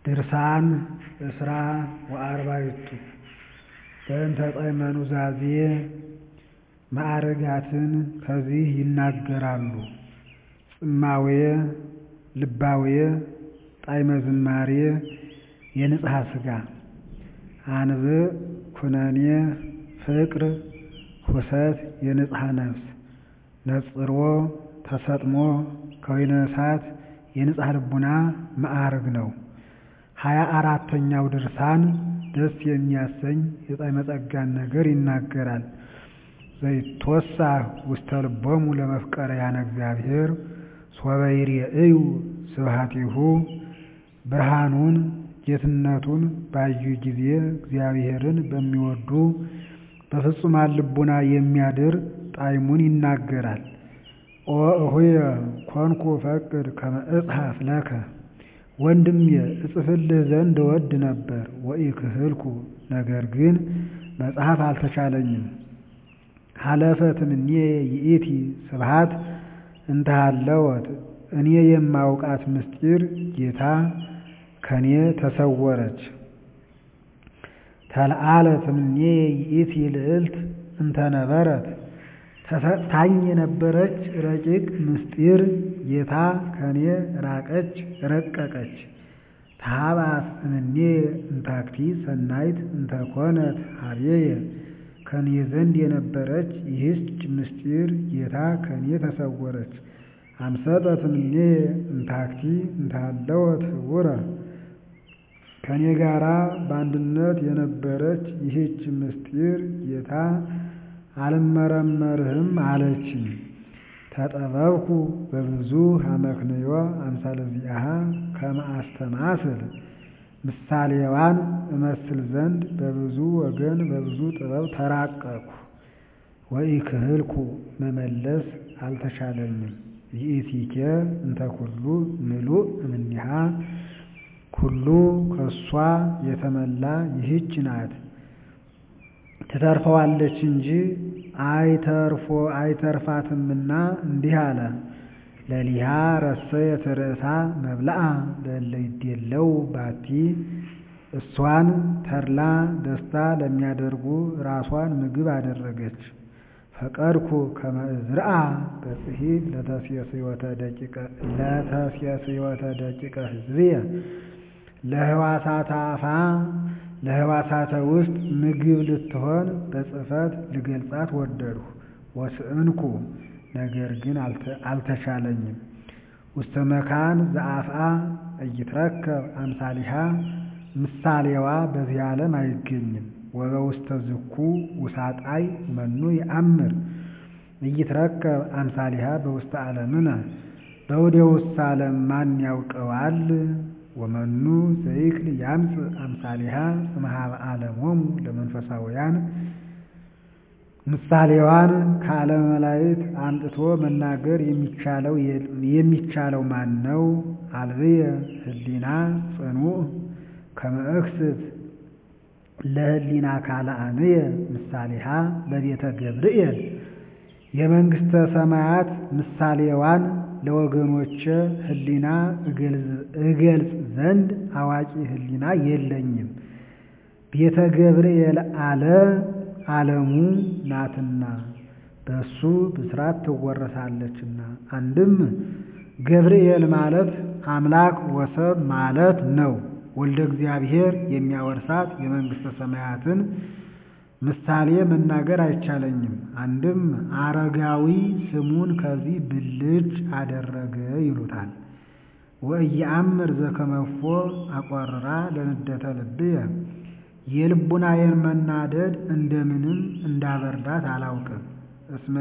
ድርሳን እስራ ወአርባዕቱ በእንተ ጣዕመ ኑዛዜ ማዕርጋትን ከዚህ ይናገራሉ። ጽማዌ፣ ልባዌ፣ ጣዕመ ዝማሬ፣ የንጽሐ ሥጋ፣ አንብዕ፣ ኩነኔ፣ ፍቅር፣ ሁሰት፣ የንጽሐ ነፍስ፣ ነጽሮ፣ ተሰጥሞ፣ ከወይነ እሳት፣ የንጽሐ ልቡና ማዕርግ ነው። ሀያ አራተኛው ድርሳን ደስ የሚያሰኝ የጣዕመ ጸጋን ነገር ይናገራል። ዘይትወሳህ ውስተ ልቦሙ ለመፍቀርያነ እግዚአብሔር ሶበ ይሬእዩ ስብሐቲሁ ብርሃኑን ጌትነቱን ባዩ ጊዜ እግዚአብሔርን በሚወዱ በፍጹማን ልቡና የሚያድር ጣዕሙን ይናገራል። ኦ እሁየ ኮንኩ እፈቅድ ከመ እጽሐፍ ለከ ወንድሜ እጽፍልህ ዘንድ እወድ ነበር ወኢክህልኩ ነገር ግን መጽሐፍ አልተቻለኝም። ሀለፈት እምኔ ይእቲ ስብሐት እንተ ሀለወት እኔ የማውቃት ምስጢር ጌታ ከኔ ተሰወረች። ተለዓለት እምኔ ይእቲ ልዕልት እንተ ነበረት ተሰጥታኝ የነበረች ረቂቅ ምስጢር ጌታ ከኔ ራቀች ረቀቀች። ታሃባት እምኔ እንታክቲ ሰናይት እንተ ኮነት ሀቤየ ከኔ ዘንድ የነበረች ይህች ምስጢር ጌታ ከኔ ተሰወረች። አምሰጠት እምኔ እንታክቲ እንታለወት ህቡረ ከኔ ጋራ በአንድነት የነበረች ይህች ምስጢር ጌታ አልመረመርህም አለችኝ። ተጠበብኩ በብዙ አመክንዮ አምሳለ ዚአሃ ከመ አስተማስል ምሳሌዋን እመስል ዘንድ በብዙ ወገን በብዙ ጥበብ ተራቀቅሁ። ወኢክህልኩ መመለስ አልተቻለኝም። ይእቲኬ እንተ ኩሉ ምሉእ እምኔሃ ኩሉ ከሷ የተመላ ይህች ናት ትተርፈዋለች እንጂ አይተርፎ አይተርፋትምና እንዲህ አለ። ለሊሃ ረሰየት ርእሳ መብልአ ለእለ ይዴለው ባቲ እሷን ተድላ ደስታ ለሚያደርጉ ራሷን ምግብ አደረገች። ፈቀድኩ ከመ እዝርአ በጽሒፍ ለተሴስዮተ ደቂቀ ሕዝብየ ለህዋሳተ አፋ ለህዋሳተ ውስጥ ምግብ ልትሆን በጽሕፈት ልገልጻት ወደድሁ። ወስእንኩ ነገር ግን አልተቻለኝም። ውስተ መካን ዘአፍአ እይትረከብ አምሳሊሃ ምሳሌዋ በዚህ ዓለም አይገኝም። ወበውስተ ዝኩ ውሳጣይ መኑ ይአምር እይትረከብ አምሳሊሃ በውስተ ዓለምነ በወደ ውስተ ዓለም ማን ያውቀዋል? ወመኑ ዘይክል ያምጽእ አምሳሊሃ እምኀበ ዓለሞሙ ለመንፈሳውያን ምሳሌዋን ከዓለመ መላእክት አምጥቶ መናገር የሚቻለው ማን ነው? አልብየ ህሊና ጽኑዕ ከመ እክስት ለህሊና ካልአንየ ምሳሌሃ በቤተ ገብርኤል የመንግሥተ ሰማያት ምሳሌዋን ለወገኖቼ ህሊና እገልጽ ዘንድ አዋቂ ህሊና የለኝም። ቤተ ገብርኤል አለ ዓለሙ ናትና በሱ ብስራት ትወረሳለችና። አንድም ገብርኤል ማለት አምላክ ወሰብ ማለት ነው። ወልደ እግዚአብሔር የሚያወርሳት የመንግሥተ ሰማያትን ምሳሌ መናገር አይቻለኝም። አንድም አረጋዊ ስሙን ከዚህ ብልጭ አደረገ ይሉታል። ወእየአምር ዘከመፎ አቆርራ ለንደተ ልብየ የልቡናዬን መናደድ እንደምንም እንዳበርዳት አላውቅም። እስመ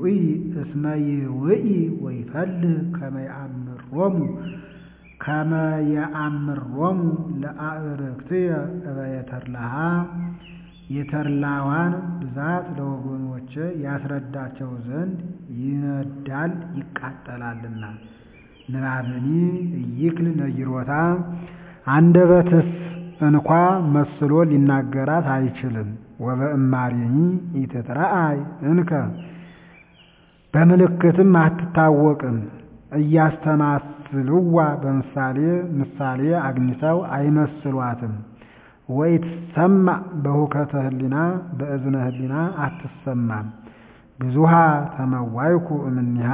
ይውኢ ወይፈልህ ከመ የአምሮሙ ከመ የአምሮሙ ለአዕርክትየ እበየተርላሃ የተርላዋን ብዛት ለወገኖቼ ያስረዳቸው ዘንድ ይነዳል ይቃጠላልና። ንባብኒ እይክል ነጊሮታ አንደበትስ እንኳ መስሎ ሊናገራት አይችልም። ወበእማሬኒ ኢትትረአይ እንከ በምልክትም አትታወቅም። አትልዋ በምሳሌ ምሳሌ አግኝተው አይመስሏትም። ወይትሰማ በሁከተ ህሊና በእዝነ ህሊና አትሰማም። ብዙሃ ተመዋይኩ እምኒሃ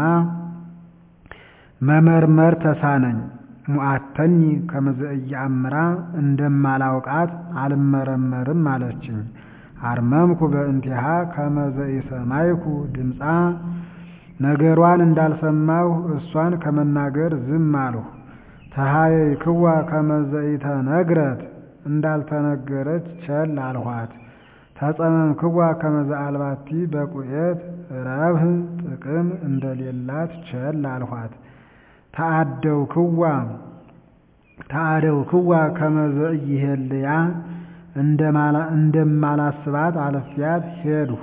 መመርመር ተሳነኝ ሙአተኒ ከመዘእያአምራ እንደማላውቃት አልመረመርም አለችኝ። አርመምኩ በእንቲሃ ከመዘኢሰማይኩ ድምፃ ነገሯን እንዳልሰማሁ እሷን ከመናገር ዝም አልሁ። ተሃየይክዋ ከመዘኢተነግረት እንዳልተነገረች ቸል አልኋት። ተጸመምክዋ ከመዘአልባቲ በቁኤት ረብህ ጥቅም እንደሌላት ቸል አልኋት። ተአደውክዋ ተአደውክዋ ከመዘኢሄልያ እንደማላስባት አለፊያት ሄድሁ።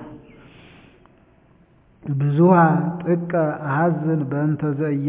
ብዙሃ ጥቀ አሐዝን በእንተ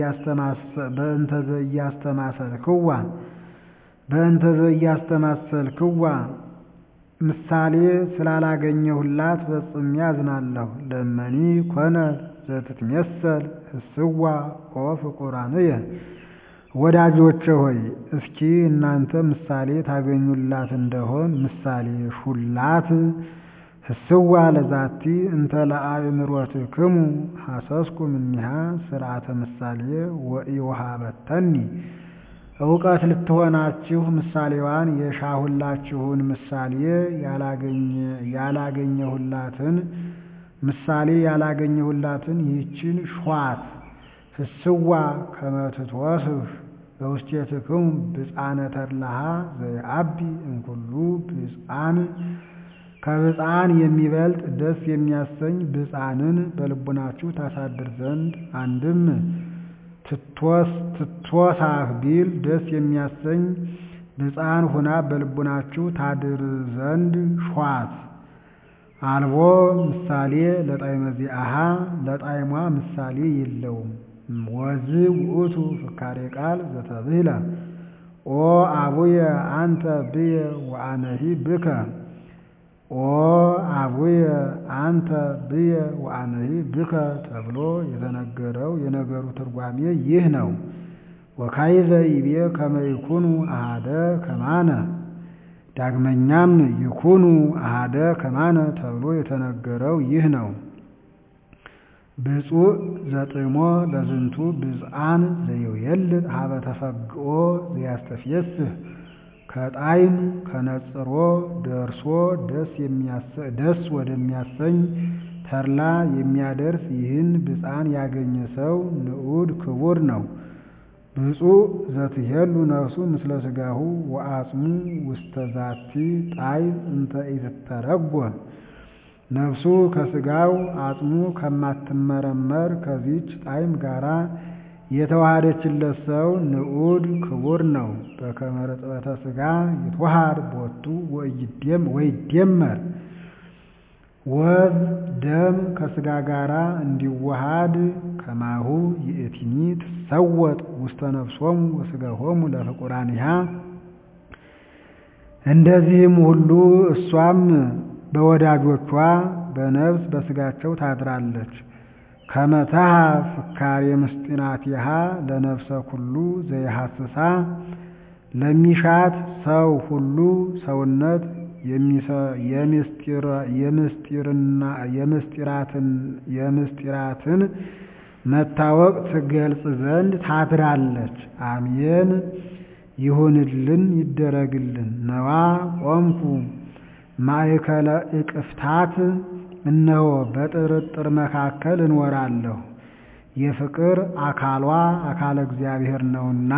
ዘኢያስተማሰልክዋ በእንተ ዘኢያስተማሰልክዋ ምሳሌ ስላላገኘሁላት ፈጽሜ አዝናለሁ። ለመኒ ኮነ ዘትትሜሰል ህስዋ ኦ ፍቁራንየ ወዳጆቼ ሆይ እስኪ እናንተ ምሳሌ ታገኙላት እንደሆን ምሳሌ ሹላት። ህስዋ ለዛቲ እንተ ለአእምሮትክሙ ሐሰስኩ እምኔሃ ስርዓተ ምሳሌ ወኢወሃበተኒ እውቀት ልትሆናችሁ ምሳሌዋን የሻሁላችሁን ምሳሌ ያላገኘሁላትን ምሳሌ ያላገኘሁላትን ይህችን ሿት። ህስዋ ከመትትወስህ በውስቴትክሙ ብፃነ ተድላሃ ዘየአቢ እምኩሉ ብፃን ከብፃን የሚበልጥ ደስ የሚያሰኝ ብፃንን በልቡናችሁ ታሳድር ዘንድ አንድም ትትወሳህ ቢል ደስ የሚያሰኝ ብፃን ሁና በልቡናችሁ ታድር ዘንድ ሿት። አልቦ ምሳሌ ለጣዕመ ዚአሃ ለጣዕሟ ምሳሌ የለውም። ወዝ ውእቱ ፍካሬ ቃል ዘተብህለ ኦ አቡየ አንተ ብየ ወአነሂ ብከ ኦ አቡየ አንተ ብየ ወአነሂ ብከ ተብሎ የተነገረው የነገሩ ትርጓሜ ይህ ነው። ወካይዘ ይቤ ከመ ይኩኑ አሃደ ከማነ ዳግመኛም ይኩኑ አሃደ ከማነ ተብሎ የተነገረው ይህ ነው። ብፁዕ ዘጥሞ ለዝንቱ ብፅዓን ዘይውየልጥ ሀበ ተፈግኦ ዘያስተፍየስህ ከጣዕም ከነጽሮ ደርሶ ደስ ወደሚያሰኝ ተድላ የሚያደርስ ይህን ብፅዓን ያገኘ ሰው ንዑድ ክቡር ነው። ብፁዕ ዘትሄሉ ነፍሱ ምስለ ሥጋሁ ወአጽሙ ውስተ ዛቲ ጣዕም እንተ ኢትተረጎም ነፍሱ ከሥጋው አጽሙ ከማትመረመር ከዚች ጣዕም ጋራ የተዋሃደችለት ሰው ንዑድ ክቡር ነው። በከመ ርጥበተ ሥጋ ይትወሃድ ቦቱ ወይደመር ወዝ ደም ከሥጋ ጋራ እንዲዋሃድ ከማሁ ይእቲኒ ትሰወጥ ውስተ ነፍሶሙ ወሥጋሆሙ ለፍቁራኒሃ እንደዚህም ሁሉ እሷም በወዳጆቿ በነፍስ በሥጋቸው ታድራለች። ከመታሃ ፍካሬ ምስጢናቲሃ ለነፍሰ ኩሉ ዘይሐስሳ ለሚሻት ሰው ሁሉ ሰውነት የምስጢራትን መታወቅ ትገልጽ ዘንድ ታድራለች። አሜን ይሁንልን ይደረግልን። ነዋ ቆምኩ ማእከለ እቅፍታት እነሆ በጥርጥር መካከል እንወራለሁ። የፍቅር አካሏ አካለ እግዚአብሔር ነውና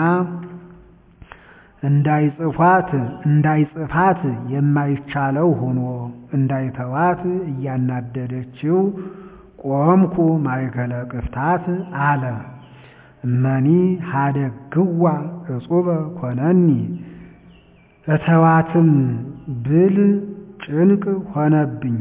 እንዳይጽፏት እንዳይጽፋት የማይቻለው ሆኖ እንዳይተዋት እያናደደችው ቆምኩ ማእከለ ቅፍታት አለ። እመኒ ሀደግዋ እጹበ ኮነኒ እተዋትም ብል ጭንቅ ሆነብኝ።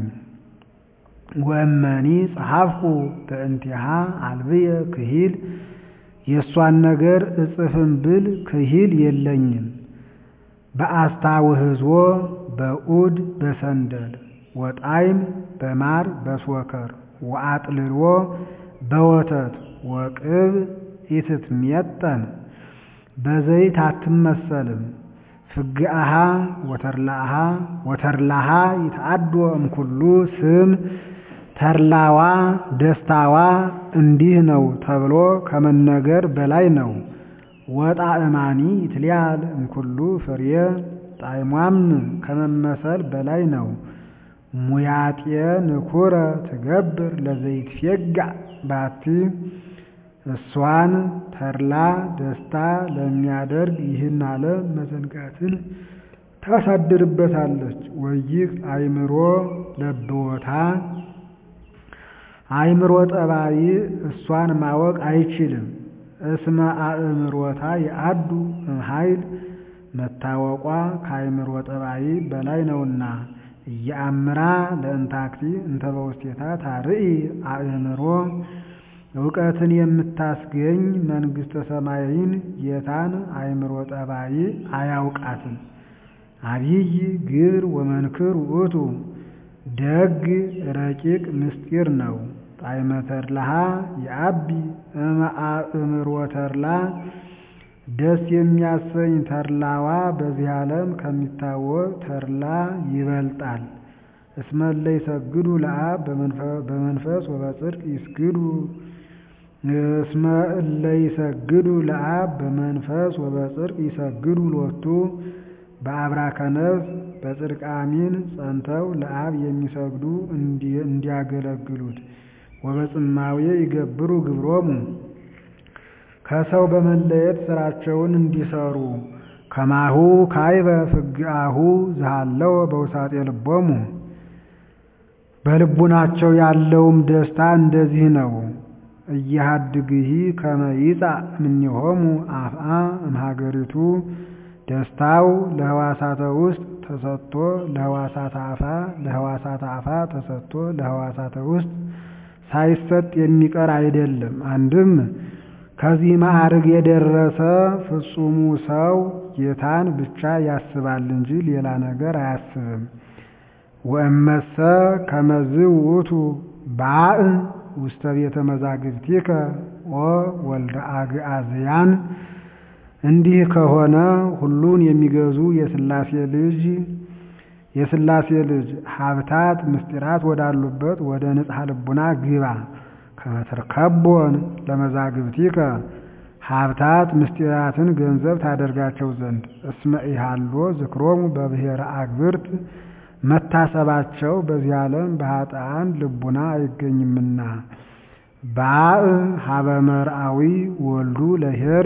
ወእመኒ ጸሐፍኩ በእንቲሃ አልብየ ክሂል የእሷን ነገር እጽፍም ብል ክሂል የለኝም። በአስታውህዞ በኡድ በሰንደል ወጣይም በማር በስወከር ወአጥልሎ በወተት ወቅብ ኢትትሜጠን በዘይት አትመሰልም። ፍግአሃ ወተርላሃ ወተርላሃ ይትአዶ እምኩሉ ስም ተርላዋ ደስታዋ እንዲህ ነው ተብሎ ከመነገር በላይ ነው። ወጣዕማኒ ይትልያል እምኩሉ ፍሬ ጣዕሟም ከመመሰል በላይ ነው። ሙያጤ ንኩረ ትገብር ለዘይትፌጋእ ባቲ እሷን ተድላ ደስታ ለሚያደርግ ይህን ዓለም መዘንጋትን ታሳድርበታለች። ወይህ አእምሮ ለብወታ አእምሮ ጠባይ እሷን ማወቅ አይችልም። እስመ አእምሮታ የአዱ እምኃይል መታወቋ ከአእምሮ ጠባይ በላይ ነውና እየአምራ ለእንታክቲ እንተ በውስቴታ ታርኢ አእምሮ እውቀትን የምታስገኝ መንግሥተ ሰማይን ጌታን አእምሮ ጠባይ አያውቃትም። አብይ ግብር ወመንክር ውእቱ ደግ ረቂቅ ምስጢር ነው። ጣዕመ ተድላሃ የአቢ እምአእምሮ ተድላ ደስ የሚያሰኝ ተድላዋ በዚህ ዓለም ከሚታወቅ ተድላ ይበልጣል። እስመ እለ ይሰግዱ ለአብ በመንፈስ ወበጽድቅ ይስግዱ እስመ እለ ይሰግዱ ለአብ በመንፈስ ወበጽድቅ ይሰግዱ ሎቱ በአብራከ ነፍስ በጽድቅ አሚን ጸንተው ለአብ የሚሰግዱ እንዲያገለግሉት ወበጽማዌ ይገብሩ ግብሮሙ ከሰው በመለየት ስራቸውን እንዲሰሩ ከማሁ ካይበ ፍግአሁ ዝሃለው በውሳጤ ልቦሙ በልቡናቸው ያለውም ደስታ እንደዚህ ነው። እያሃድግሂ ከመ ይጻእ እምኔሆሙ አፍአ እምሀገሪቱ ደስታው ለህዋሳተ ውስጥ ተሰጥቶ ለህዋሳተ አፋ ለህዋሳተ አፋ ተሰጥቶ ለህዋሳተ ውስጥ ሳይሰጥ የሚቀር አይደለም። አንድም ከዚህ ማዕርግ የደረሰ ፍጹሙ ሰው ጌታን ብቻ ያስባል እንጂ ሌላ ነገር አያስብም። ወእመሰ ከመዝ ውእቱ ባእ ውስተ ቤተ መዛግብቲከ ኦ ወልደ አግዓዝያን እንዲህ ከሆነ ሁሉን የሚገዙ የሥላሴ ልጅ የሥላሴ ልጅ ሀብታት ምስጢራት ወዳሉበት ወደ ንጽሐ ልቡና ግባ። ከመትርከቦን ለመዛግብቲከ ሀብታት ምስጢራትን ገንዘብ ታደርጋቸው ዘንድ እስመ ኢሃሎ ዝክሮሙ በብሔረ አግብርት መታሰባቸው በዚህ ዓለም በኃጥአን ልቡና አይገኝምና። ባእ ሀበ መርአዊ ወልዱ ለሄር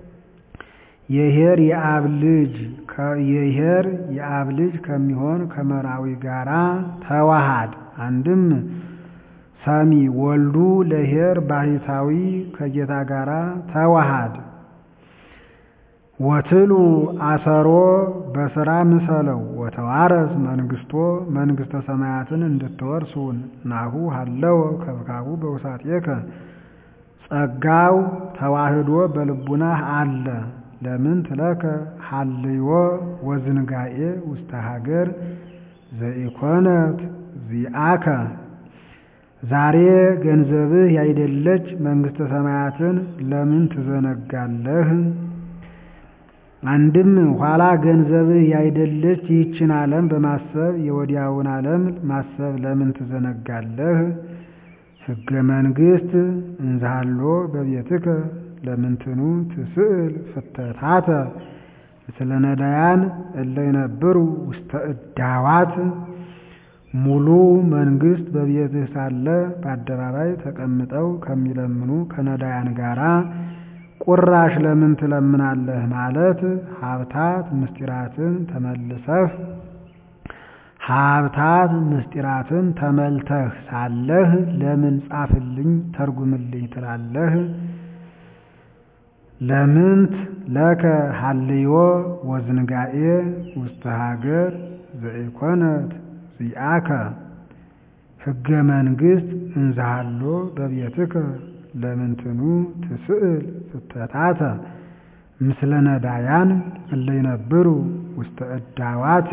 የሄር የአብ ልጅ የሄር የአብ ልጅ ከሚሆን ከመራዊ ጋራ ተዋሃድ። አንድም ሰሚ ወልዱ ለሄር ባሕታዊ ከጌታ ጋራ ተዋሃድ። ወትሉ አሰሮ በሥራ ምሰለው ወተዋረስ መንግስቶ መንግስተ ሰማያትን እንድትወርሱን ናሁ ሃለወ ከብካቡ በውሳጤከ ጸጋው ተዋህዶ በልቡናህ አለ። ለምን ትለከ ሀልዮ ወዝንጋኤ ውስተ ሀገር ዘኢኮነት ዚአከ ዛሬ ገንዘብህ ያይደለች መንግስተ ሰማያትን ለምን ትዘነጋለህ? አንድም ኋላ ገንዘብህ ያይደለች ይህችን ዓለም በማሰብ የወዲያውን ዓለም ማሰብ ለምን ትዘነጋለህ? ሕገ መንግሥት እንዝሃሎ በቤትከ ለምንትኑ ትስእል ፍተታተ ምስለ ነዳያን እለ ይነብሩ ውስተ እዳዋት ሙሉ መንግስት በቤትህ ሳለ በአደባባይ ተቀምጠው ከሚለምኑ ከነዳያን ጋራ ቁራሽ ለምን ትለምናለህ? ማለት ሀብታት ምስጢራትን ተመልሰህ ሀብታት ምስጢራትን ተመልተህ ሳለህ ለምን ጻፍልኝ ተርጉምልኝ ትላለህ? ለምንት ለከ ሀልዮ ወዝንጋኤ ውስተ ሀገር ዘኢኮነት ዚአከ ሕገ መንግሥት እንዝሃሎ በቤትከ ለምንትኑ ትስእል ፍተታተ ምስለ ነዳያን እለ ይነብሩ ውስተ እዳዋት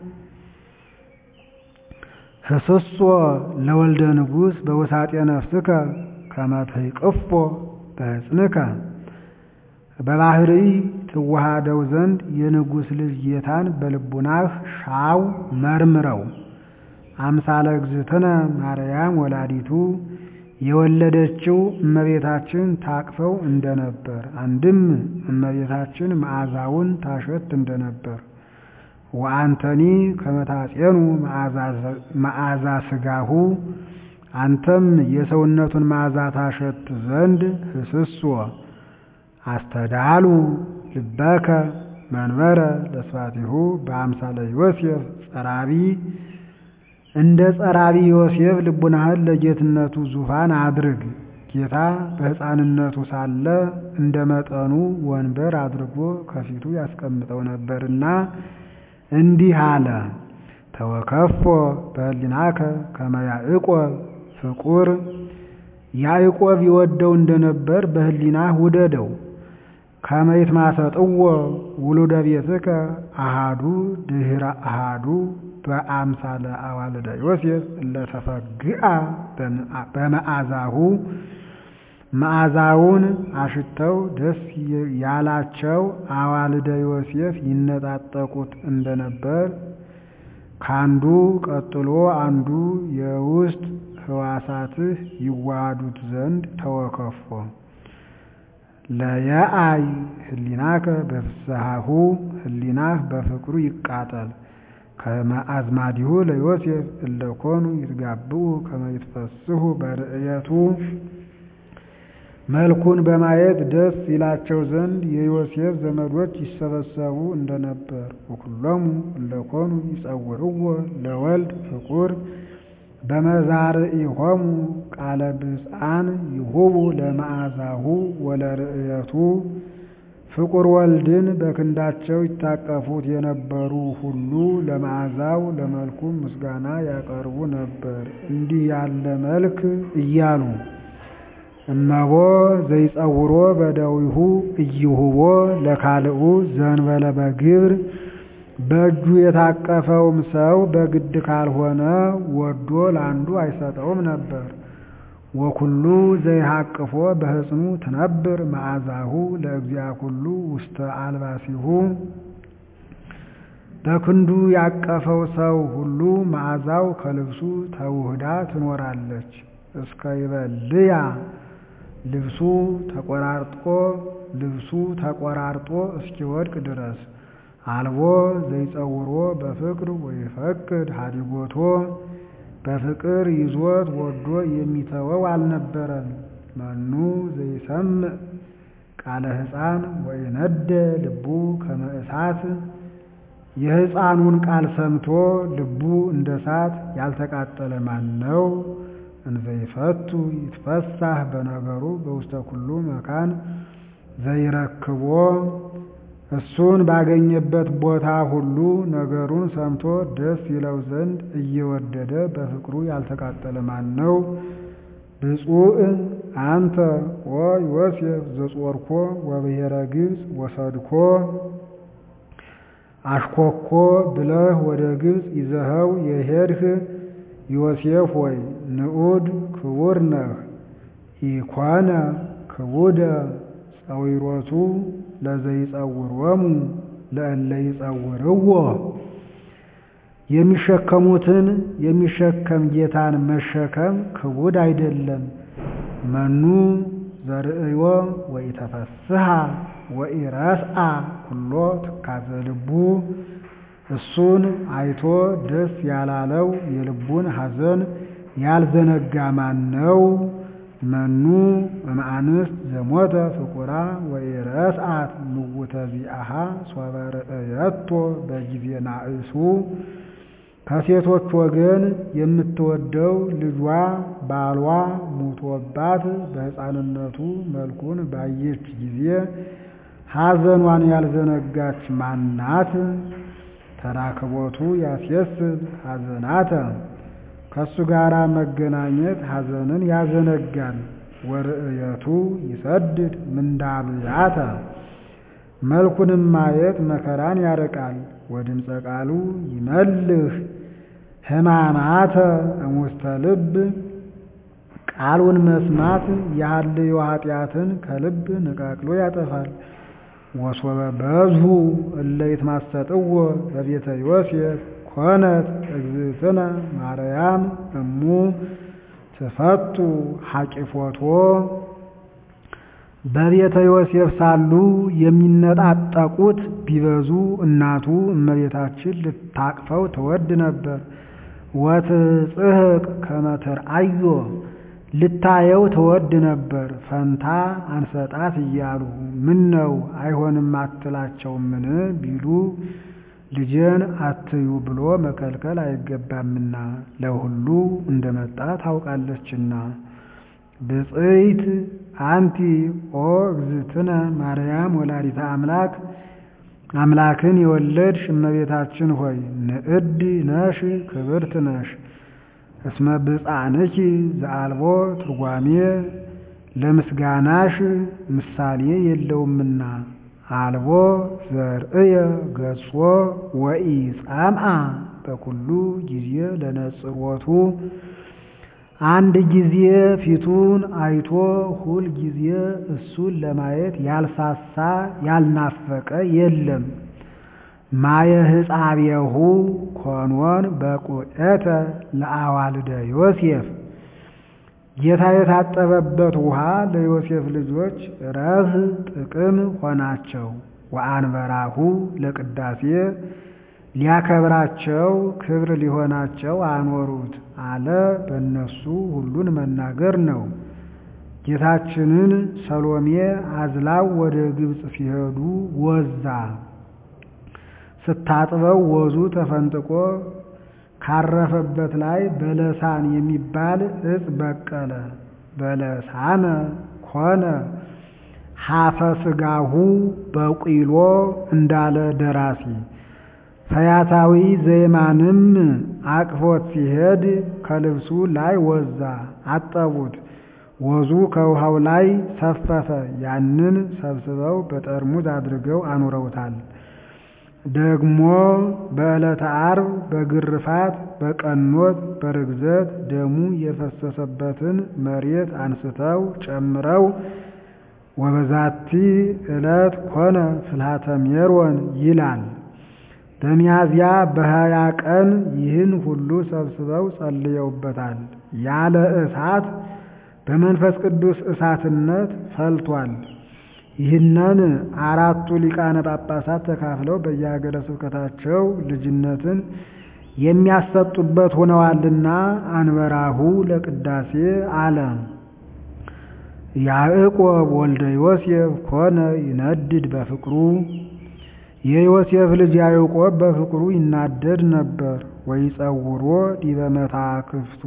ህስሶ ለወልደ ንጉሥ በውሳጤ ነፍስከ ከመ ትይቅፎ በሕፅንከ በባህሪ ትዋሃደው ዘንድ የንጉሥ ልጅ ጌታን በልቡናህ ሻው መርምረው። አምሳለ እግዝእትነ ማርያም ወላዲቱ የወለደችው እመቤታችን ታቅፈው እንደነበር፣ አንድም እመቤታችን መዓዛውን ታሸት እንደነበር ወአንተኒ ከመታጼኑ መዓዛ ስጋሁ አንተም የሰውነቱን መዓዛ ታሸት ዘንድ ህስስዎ አስተዳሉ ልበከ መንበረ ለስፋቲሁ በአምሳለ ዮሴፍ ጸራቢ እንደ ጸራቢ ዮሴፍ ልቡናህን ለጌትነቱ ዙፋን አድርግ። ጌታ በሕፃንነቱ ሳለ እንደ መጠኑ ወንበር አድርጎ ከፊቱ ያስቀምጠው ነበርና እንዲህ አለ። ተወከፎ በህሊናከ ከመ ያዕቆብ ፍቁር ያዕቆብ ይወደው እንደነበር በህሊናህ ውደደው። ከመ ይትማሰጥዎ ውሉደ ቤትከ አሃዱ ድህረ አሃዱ በአምሳለ አዋልደ ዮሴፍ እለተፈግአ በመዓዛሁ መዓዛውን አሽተው ደስ ያላቸው አዋልደ ዮሴፍ ይነጣጠቁት እንደነበር ካንዱ ቀጥሎ አንዱ የውስጥ ህዋሳትህ ይዋሃዱት ዘንድ ተወከፎ ለየአይ ህሊናከ በፍስሐሁ ህሊናህ በፍቅሩ ይቃጠል ከመ አዝማዲሁ ለዮሴፍ እለኮኑ ይትጋብኡ ከመ ይትፈስሑ በርእየቱ መልኩን በማየት ደስ ይላቸው ዘንድ የዮሴፍ ዘመዶች ይሰበሰቡ እንደነበር ወኩሎሙ እለኮኑ ይጸውዕዎ ለወልድ ፍቁር በመዛርኢሆሙ ቃለ ብፅዓን ይሁቡ ለመዓዛሁ ወለርእየቱ ፍቁር ወልድን በክንዳቸው ይታቀፉት የነበሩ ሁሉ ለመዓዛው ለመልኩም ምስጋና ያቀርቡ ነበር፣ እንዲህ ያለ መልክ እያሉ እመቦ ዘይጸውሮ በደዊሁ እይሁቦ ለካልኡ ዘንበለ በግብር በእጁ የታቀፈውም ሰው በግድ ካልሆነ ወዶ ለአንዱ አይሰጠውም ነበር። ወኩሉ ዘይሃቅፎ በሕፅኑ ትነብር መዓዛሁ ለእግዚአ ኩሉ ውስተ አልባሲሁ በክንዱ ያቀፈው ሰው ሁሉ መዓዛው ከልብሱ ተውህዳ ትኖራለች። እስከ ይበልያ ልብሱ ተቆራርጦ ልብሱ ተቆራርጦ እስኪወድቅ ድረስ አልቦ ዘይጸውሮ በፍቅር ወይፈቅድ ሀዲጎቶ በፍቅር ይዞት ወዶ የሚተወው አልነበረም። መኑ ዘይሰምዕ ቃለ ሕፃን ወይነደ ልቡ ከመ እሳት የሕፃኑን ቃል ሰምቶ ልቡ እንደ እሳት ያልተቃጠለ ማን ነው? እንዘይፈቱ ይትፈሳህ በነገሩ በውስተ ኩሉ መካን ዘይረክቦ እሱን ባገኘበት ቦታ ሁሉ ነገሩን ሰምቶ ደስ ይለው ዘንድ እየወደደ በፍቅሩ ያልተቃጠለ ማን ነው? ብፁዕ አንተ ኦ ዮሴፍ ዘጾርኮ ወብሔረ ግብፅ ወሰድኮ አሽኮኮ ብለህ ወደ ግብፅ ይዘኸው የሄድህ ዮሴፍ ሆይ ንዑድ ክቡር ነህ። ኢኮነ ክቡደ ጸዊሮቱ ለዘይጸውሮሙ ለእለ ይጸውርዎ የሚሸከሙትን የሚሸከም ጌታን መሸከም ክቡድ አይደለም። መኑ ዘርእዮ ወኢተፈስሐ ወኢረስአ ኩሎ ትካዘ ልቡ እሱን አይቶ ደስ ያላለው የልቡን ሐዘን ያልዘነጋ ማን ነው? መኑ እምአንስት ዘሞተ ፍቁራ ወኢረስአት ምውተ ዚአሃ ሶበ ርእየቶ በጊዜ ናእሱ ከሴቶች ወገን የምትወደው ልጇ ባሏ ሙቶባት በሕፃንነቱ መልኩን ባየች ጊዜ ሐዘኗን ያልዘነጋች ማናት? ተራክቦቱ ያስየስብ ሐዘናተ ከእሱ ጋር መገናኘት ሐዘንን ያዘነጋል። ወርእየቱ ይሰድድ ምንዳብያተ መልኩንም ማየት መከራን ያርቃል። ወድምፀ ቃሉ ይመልህ ሕማማተ እሙስተ ልብ ቃሉን መስማት የሐልዮ ኃጢአትን ከልብ ነቃቅሎ ያጠፋል። ወሶበ በዝሁ እለ ይትማሰጥዎ በቤተ ዮሴፍ ኮነት እግዝእትነ ማርያም እሙ ትፈቱ ሐቂፎቶ በቤተ ዮሴፍ ሳሉ የሚነጣጠቁት ቢበዙ እናቱ እመቤታችን ልታቅፈው ትወድ ነበር። ወትጽሕቅ ከመ ትርአዮ ልታየው ትወድ ነበር። ፈንታ አንሰጣት እያሉ ምን ነው አይሆንም አትላቸውምን ቢሉ ልጄን አትዩ ብሎ መከልከል አይገባምና ለሁሉ እንደመጣ ታውቃለችና። ብፅዕት አንቲ ኦ እግዝእትነ ማርያም ወላዲተ አምላክ አምላክን የወለድሽ እመቤታችን ሆይ ንዕድ ነሽ ክብርት ነሽ። እስመ ብፃንኪ ዘአልቦ ትርጓሜ ለምስጋናሽ ምሳሌ የለውምና አልቦ ዘርእየ ገጾ ወኢጻምአ በኩሉ ጊዜ ለነጽሮቱ አንድ ጊዜ ፊቱን አይቶ ሁል ጊዜ እሱን ለማየት ያልሳሳ ያልናፈቀ የለም። ማየ ሕፃቤሁ ኮኖን በቁኤተ ለአዋልደ ዮሴፍ ጌታ የታጠበበት ውሃ ለዮሴፍ ልጆች ረህ ጥቅም ሆናቸው። ወአንበራሁ ለቅዳሴ ሊያከብራቸው ክብር ሊሆናቸው አኖሩት አለ። በእነሱ ሁሉን መናገር ነው። ጌታችንን ሰሎሜ አዝላው ወደ ግብፅ ሲሄዱ ወዛ ስታጥበው ወዙ ተፈንጥቆ ካረፈበት ላይ በለሳን የሚባል እጽ በቀለ። በለሳነ ኮነ ሀፈ ስጋሁ በቂሎ እንዳለ ደራሲ ፈያታዊ ዘይማንም አቅፎት ሲሄድ ከልብሱ ላይ ወዛ አጠቡት። ወዙ ከውሃው ላይ ሰፈፈ። ያንን ሰብስበው በጠርሙዝ አድርገው አኑረውታል። ደግሞ በዕለተ ዓርብ በግርፋት በቀኖት በርግዘት ደሙ የፈሰሰበትን መሬት አንስተው ጨምረው ወበዛቲ ዕለት ኮነ ፍልሃተ ሜሮን ይላል። በሚያዝያ በሀያ ቀን ይህን ሁሉ ሰብስበው ጸልየውበታል። ያለ እሳት በመንፈስ ቅዱስ እሳትነት ፈልቷል። ይህንን አራቱ ሊቃነ ጳጳሳት ተካፍለው በየሀገረ ስብከታቸው ልጅነትን የሚያሰጡበት ሆነዋልና አንበራሁ ለቅዳሴ አለ። ያዕቆብ ወልደ ዮሴፍ ኮነ ይነድድ በፍቅሩ የዮሴፍ ልጅ ያዕቆብ በፍቅሩ ይናደድ ነበር። ወይጸውሮ ዲበ መታክፍቱ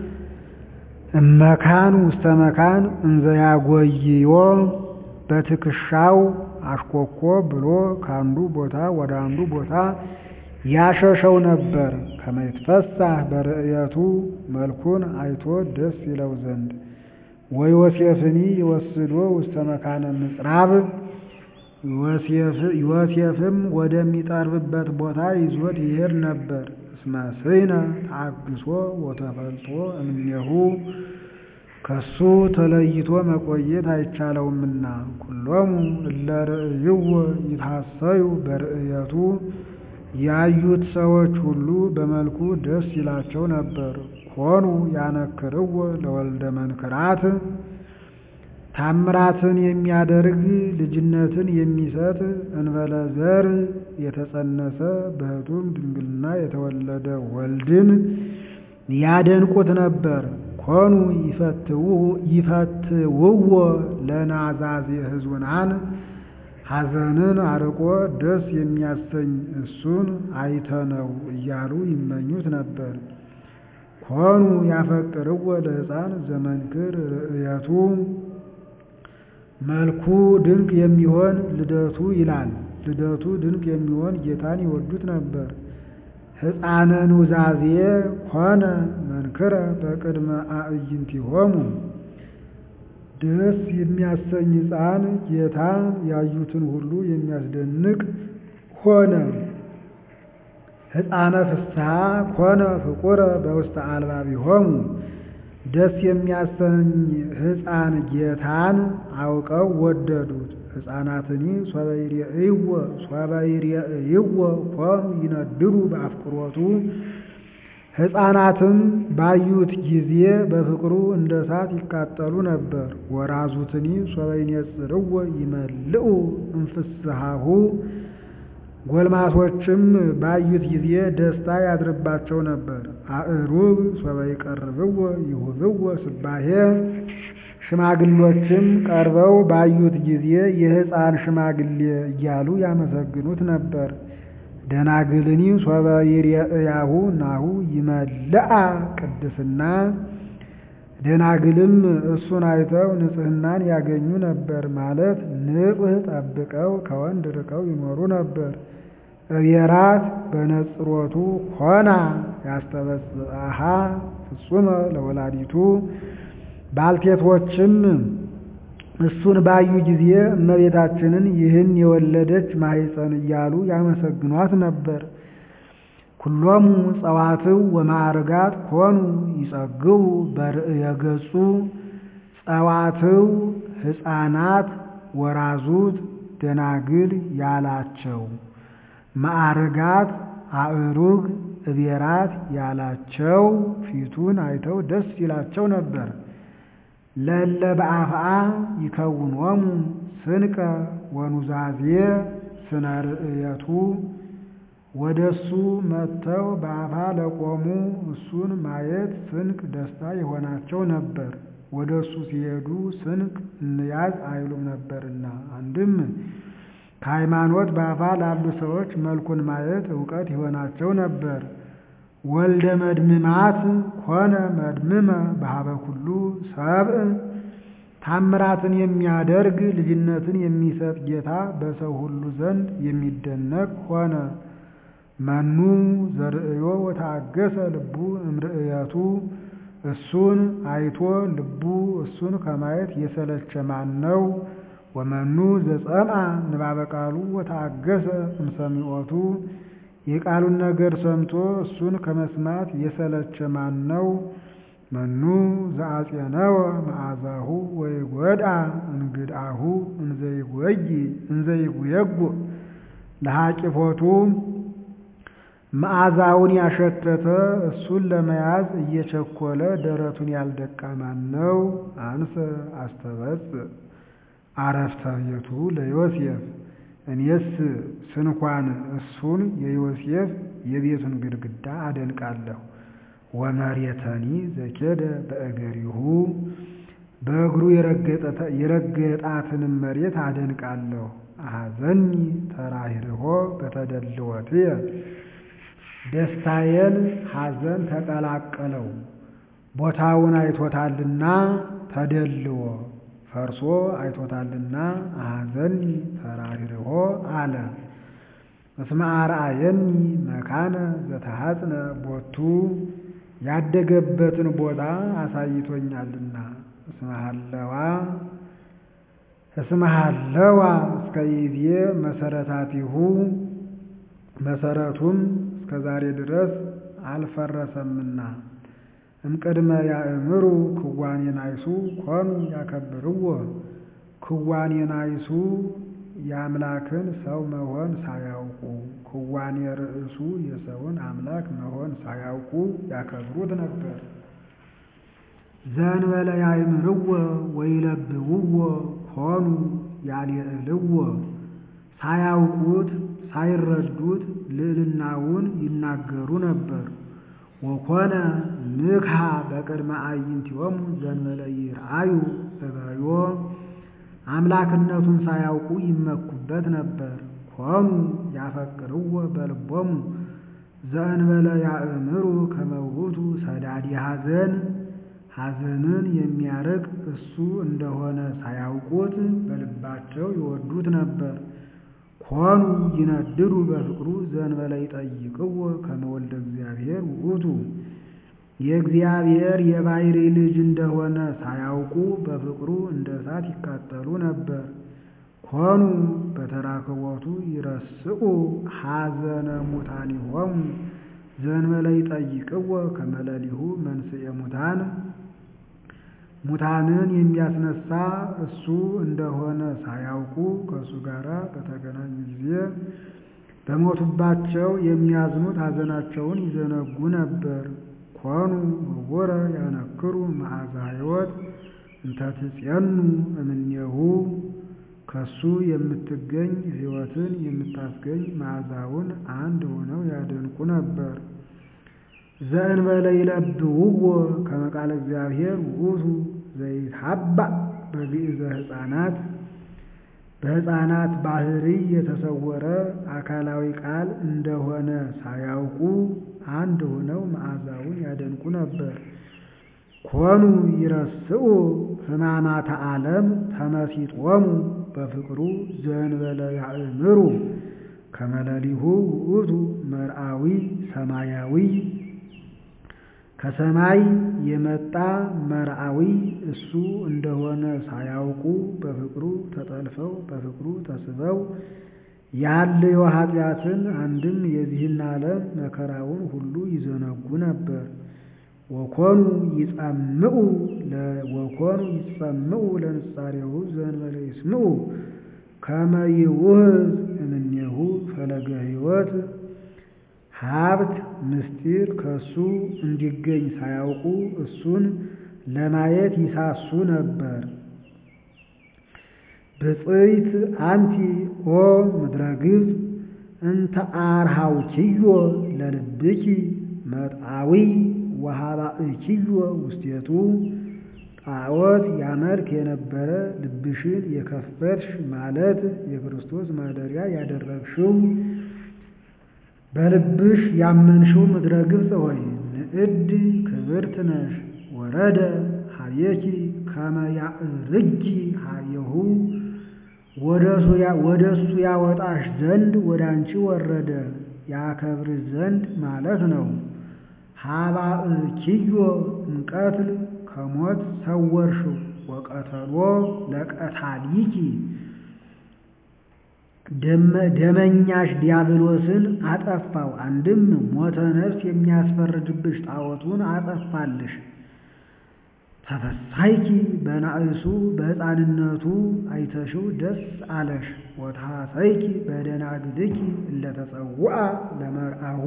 እመካን ውስተ መካን እንዘያጎይዮ በትከሻው አሽኮኮ ብሎ ከአንዱ ቦታ ወደ አንዱ ቦታ ያሸሸው ነበር። ከመይትፈሳህ በርእየቱ መልኩን አይቶ ደስ ይለው ዘንድ ወዮሴፍኒ ይወስዶ ውስተ መካነ ምጽራብ ዮሴፍም ወደሚጠርብበት ቦታ ይዞት ይሄድ ነበር። እስመ ስይነ ታግሶ ወተፈልጦ እምኔሁ ከሱ ተለይቶ መቆየት አይቻለውምና ኩሎሙ እለ ርእይዎ ይታሰዩ በርእየቱ ያዩት ሰዎች ሁሉ በመልኩ ደስ ይላቸው ነበር። ኮኑ ያነክርዎ ለወልደ መንክራት ታምራትን የሚያደርግ ልጅነትን የሚሰጥ እንበለ ዘር የተጸነሰ በሕቱም ድንግልና የተወለደ ወልድን ያደንቁት ነበር። ኮኑ ይፈትውዎ ለናዛዜ ሕዙናን ሐዘንን አርቆ ደስ የሚያሰኝ እሱን አይተነው እያሉ ይመኙት ነበር። ኮኑ ያፈቅርዎ ለሕፃን ዘመንክር ርእየቱ መልኩ ድንቅ የሚሆን ልደቱ ይላል። ልደቱ ድንቅ የሚሆን ጌታን ይወዱት ነበር። ሕፃነ ኑዛዜ ኮነ መንክረ በቅድመ አዕይንቲሆሙ ደስ የሚያሰኝ ሕፃን ጌታ ያዩትን ሁሉ የሚያስደንቅ ሆነ። ሕፃነ ፍስሐ ኮነ ፍቁረ በውስተ አልባቢሆሙ ደስ የሚያሰኝ ሕፃን ጌታን አውቀው ወደዱት። ሕፃናትኒ ሶበ ይሬእይዎ ሶበ ይሬእይዎ ኮኑ ይነድሩ በአፍቅሮቱ ሕፃናትም ባዩት ጊዜ በፍቅሩ እንደ እሳት ይቃጠሉ ነበር። ወራዙትኒ ሶበ ይኔጽርዎ ይመልኡ እምፍስሃሁ ጎልማሶችም ባዩት ጊዜ ደስታ ያድርባቸው ነበር። አእሩግ ሶበ ይቀርብዎ ይሁብዎ ስባሄ ሽማግሎችም ቀርበው ባዩት ጊዜ የሕፃን ሽማግሌ እያሉ ያመሰግኑት ነበር። ደናግልኒ ሶበ ይሬእያሁ ናሁ ይመልአ ቅድስና ደናግልም እሱን አይተው ንጽሕናን ያገኙ ነበር ማለት ንጽሕ ጠብቀው ከወንድ ርቀው ይኖሩ ነበር። እብየራት በነጽሮቱ ሆና ያስተበጽአሃ ፍጹመ ለወላዲቱ ባልቴቶችም እሱን ባዩ ጊዜ እመቤታችንን ይህን የወለደች ማኅፀን እያሉ ያመሰግኗት ነበር። ኩሎሙ ጸዋትው ወማዕርጋት ኮኑ ይጸግቡ በርእየ ገጹ ጸዋትው ሕፃናት ወራዙት ደናግል ያላቸው ማዕርጋት አእሩግ እቤራት ያላቸው ፊቱን አይተው ደስ ይላቸው ነበር። ለለ በአፍአ ይከውኖሙ ስንቀ ወኑዛዜ ስነ ርእየቱ ወደ እሱ መጥተው በአፋ ለቆሙ እሱን ማየት ስንቅ ደስታ የሆናቸው ነበር። ወደ እሱ ሲሄዱ ስንቅ እንያዝ አይሉም ነበርና። አንድም ከሃይማኖት በአፋ ላሉ ሰዎች መልኩን ማየት እውቀት ይሆናቸው ነበር። ወልደ መድምማት ኮነ መድምመ በሀበ ኩሉ ሰብእ ታምራትን የሚያደርግ ልጅነትን የሚሰጥ ጌታ በሰው ሁሉ ዘንድ የሚደነቅ ሆነ። መኑ ዘርእዮ ወታገሰ ልቡ እምርእየቱ እሱን አይቶ ልቡ እሱን ከማየት የሰለቸ ማን ነው? ወመኑ ዘጸምአ ንባበ ቃሉ ወታገሰ እምሰሚዖቱ የቃሉን ነገር ሰምቶ እሱን ከመስማት የሰለቸ ማን ነው? መኑ ዘአጼነወ መዓዛሁ ወይጐድአ እንግድአሁ እንዘይጉየጉ ለሐቂፎቱ መዓዛውን ያሸተተ እሱን ለመያዝ እየቸኮለ ደረቱን ያልደቃ ማን ነው? አንሰ አስተበጽእ አረፍተ ቤቱ ለዮሴፍ እኔስ ስንኳን እሱን የዮሴፍ የቤቱን ግድግዳ አደንቃለሁ። ወመሬተኒ ዘኬደ በእገሪሁ በእግሩ የረገጣትንም መሬት አደንቃለሁ። አሐዘኒ ተራሂርሆ በተደልወትየ ደስታዬን ሐዘን ተቀላቀለው። ቦታውን አይቶታልና ተደልዎ ፈርሶ አይቶታልና አሐዘኒ ተራሂርሆ አለ። እስመ አርአየኒ መካነ ዘተሐጽነ ቦቱ ያደገበትን ቦታ አሳይቶኛልና። እስመ ሀለዋ እስመ ሀለዋ እስከ ይዜ መሰረታቲሁ መሰረቱም እስከ ዛሬ ድረስ አልፈረሰምና። እምቅድመ ያእምሩ ክዋኔ ናይሱ ኮኑ ያከብርዎ ክዋኔ ናይሱ የአምላክን ሰው መሆን ሳያውቁ ክዋኔ ርእሱ የሰውን አምላክ መሆን ሳያውቁ ያከብሩት ነበር። ዘእንበለ ያእምርዎ ወይለብብዎ ኮኑ ያልየዕልዎ ሳያውቁት ሳይረዱት ልዕልናውን ይናገሩ ነበር። ወኮነ ምክሃ በቅድመ አዕይንቲሆሙ ዘእንበለ ይርአዩ እበዮ አምላክነቱን ሳያውቁ ይመኩበት ነበር። ኮኑ ያፈቅርዎ በልቦሙ ዘእንበለ ያእምሩ ከመ ውእቱ ሰዳዲ ሐዘን ሐዘንን የሚያርቅ እሱ እንደሆነ ሳያውቁት በልባቸው ይወዱት ነበር። ኮኑ ይነድዱ በፍቅሩ ዘእንበለ ይጠይቅዎ ከመ ወልደ እግዚአብሔር ውእቱ የእግዚአብሔር የባሕርይ ልጅ እንደሆነ ሳያውቁ በፍቅሩ እንደ እሳት ይቃጠሉ ነበር። ኮኑ በተራክቦቱ ይረስኡ ሐዘነ ሙታኒሆሙ ዘእንበለ ይጠይቅዎ ከመ ሌሊሁ መንስኤ ሙታን ሙታንን የሚያስነሳ እሱ እንደሆነ ሳያውቁ ከእሱ ጋር በተገናኙ ጊዜ በሞቱባቸው የሚያዝኑት ሐዘናቸውን ይዘነጉ ነበር። ኮኑ ህቡረ ያነክሩ መዓዛ ሕይወት እንተ ትጼኑ እምኔሁ ከሱ የምትገኝ ሕይወትን የምታስገኝ መዓዛውን አንድ ሆነው ያደንቁ ነበር። ዘእንበለ ይለብውዎ ከመ ቃለ እግዚአብሔር ውእቱ ዘይትሐባእ በግእዘ ሕፃናት በሕፃናት ባሕርይ የተሰወረ አካላዊ ቃል እንደሆነ ሳያውቁ አንድ ሆነው መዓዛውን ያደንቁ ነበር። ኮኑ ይረስኡ ሕማማተ ዓለም ተመሲጦሙ በፍቅሩ ዘእንበለ ያእምሩ ከመ ሌሊሁ ውእቱ መርአዊ ሰማያዊ ከሰማይ የመጣ መርአዊ እሱ እንደሆነ ሳያውቁ በፍቅሩ ተጠልፈው በፍቅሩ ተስበው ያለየው ኃጢአትን አንድም የዚህን ዓለም መከራውን ሁሉ ይዘነጉ ነበር። ወኮኑ ይጸምዑ ወኮኑ ይጸምዑ ለንጻሬሁ ዘእንበለ ይስምዑ ከመ ይውህዝ እምኔሁ ፈለገ ሕይወት ሀብት ምስጢር ከእሱ እንዲገኝ ሳያውቁ እሱን ለማየት ይሳሱ ነበር። ብፅዕት አንቲ ኦ ምድረ ግብፅ እንተ አርሃውኪዮ ለልብኪ መጥአዊ ወሃባእኪዮ ውስቴቱ ጣዖት ያመልክ የነበረ ልብሽን የከፈትሽ ማለት የክርስቶስ ማደሪያ ያደረግሽው በልብሽ ያመንሽው ምድረ ግብፅ ሆይ ንዕድ ክብርት ነሽ። ወረደ ሀቤኪ ከመ ያዕርጊ ሀቤሁ ወደ እሱ ያወጣሽ ዘንድ ወደ አንቺ ወረደ ያከብርሽ ዘንድ ማለት ነው። ሀባእኪዮ እምቀትል ከሞት ሰወርሽው ወቀተሎ ለቀታሊኪ ደመኛሽ ዲያብሎስን አጠፋው። አንድም ሞተ ነፍስ የሚያስፈርድብሽ ጣዖቱን አጠፋልሽ። ተፈሳይኪ በናእሱ በሕፃንነቱ አይተሽው ደስ አለሽ። ወተሐሰይኪ በደናግልኪ እለተጸውዐ ለመርአሁ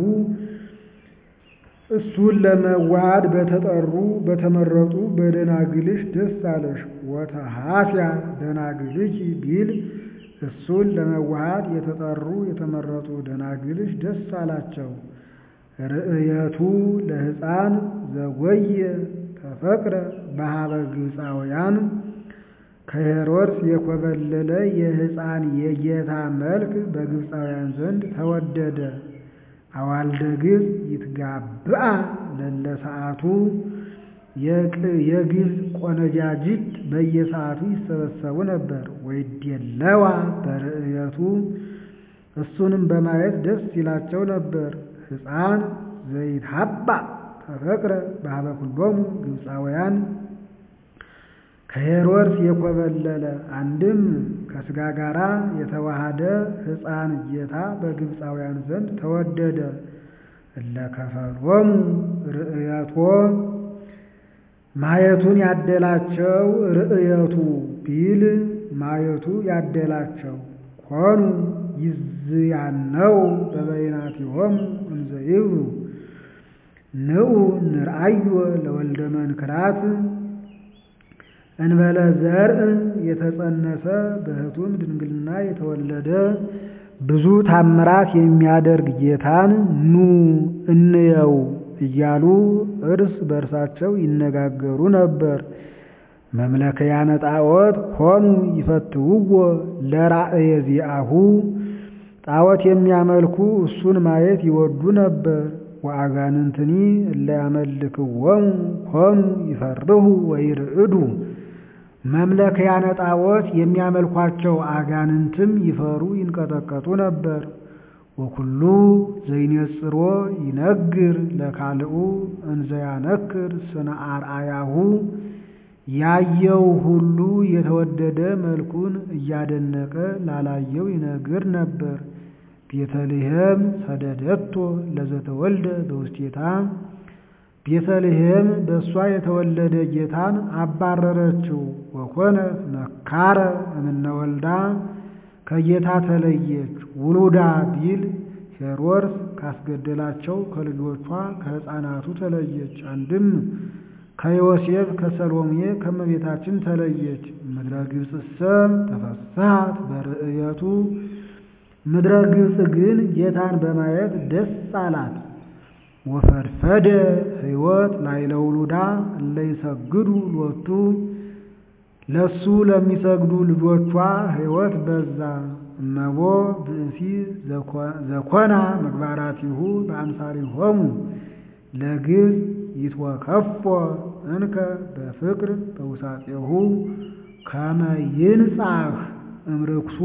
እሱን ለመዋሃድ በተጠሩ በተመረጡ በደናግልሽ ደስ አለሽ። ወተሐስያ ደናግልኪ ቢል እሱን ለመዋሃድ የተጠሩ የተመረጡ ደናግልሽ ደስ አላቸው። ርእየቱ ለሕፃን ዘጎየ ተፈቅረ በሀበ ግብፃውያን ከሄሮድስ የኮበለለ የሕፃን የጌታ መልክ በግብፃውያን ዘንድ ተወደደ። አዋልደ ግብፅ ይትጋብአ ለለ ሰዓቱ የግብፅ ቆነጃጅት በየሰዓቱ ይሰበሰቡ ነበር። ወይዴለዋ በርእየቱ እሱንም በማየት ደስ ይላቸው ነበር። ሕፃን ዘይትሐባእ ተፈቅረ በሀበ ኩሎሙ ግብፃውያን ከሄሮድስ የኮበለለ አንድም ከሥጋ ጋራ የተዋሃደ ሕፃን ጌታ በግብፃውያን ዘንድ ተወደደ። እለ ከፈሎሙ ርእየቶ ማየቱን ያደላቸው ርእየቱ ቢል ማየቱ ያደላቸው ኮኑ ይዝያነው በበይናቲሆሙ እንዘ ይብሉ ንዑ ንርአዮ ለወልደ መንክራት እንበለ ዘርእ የተጸነሰ በሕቱም ድንግልና የተወለደ ብዙ ታምራት የሚያደርግ ጌታን ኑ እንየው እያሉ እርስ በርሳቸው ይነጋገሩ ነበር። መምለከያነ ጣዖት ሆኑ ይፈትውዎ ለራእየ ዚአሁ ጣዖት የሚያመልኩ እሱን ማየት ይወዱ ነበር። ወአጋንንትኒ እለ ያመልክዎሙ ሆኑ ይፈርሁ ወይርዕዱ መምለከያነ ጣዖት የሚያመልኳቸው አጋንንትም ይፈሩ ይንቀጠቀጡ ነበር። ወኩሉ ዘይኔጽሮ ይነግር ለካልኡ እንዘ ያነክር ስነ አርአያሁ ያየው ሁሉ የተወደደ መልኩን እያደነቀ ላላየው ይነግር ነበር። ቤተልሔም ሰደደቶ ለዘተወልደ በውስቴታ ቤተልሔም በእሷ የተወለደ ጌታን አባረረችው። ወኮነት መካረ እምነ ወልዳ ከጌታ ተለየች። ውሉዳ ቢል ሄሮድስ ካስገደላቸው ከልጆቿ ከሕፃናቱ ተለየች። አንድም ከዮሴፍ ከሰሎሜ ከመቤታችን ተለየች። ምድረ ግብፅሰ ተፈስሐት በርእየቱ ምድረ ግብፅ ግን ጌታን በማየት ደስ አላት። ወፈድፈደ ሕይወት ላዕለ ውሉዳ እለ ይሰግዱ ሎቱ ለሱ ለሚሰግዱ ልጆቿ ሕይወት በዛ። እመቦ ብእሲ ዘኮና ምግባራቲሁ በአምሳሊሆሙ ለግብፅ ይትወከፎ እንከ በፍቅር በውሳጤሁ ከመ ይንጻሕ እምርክሱ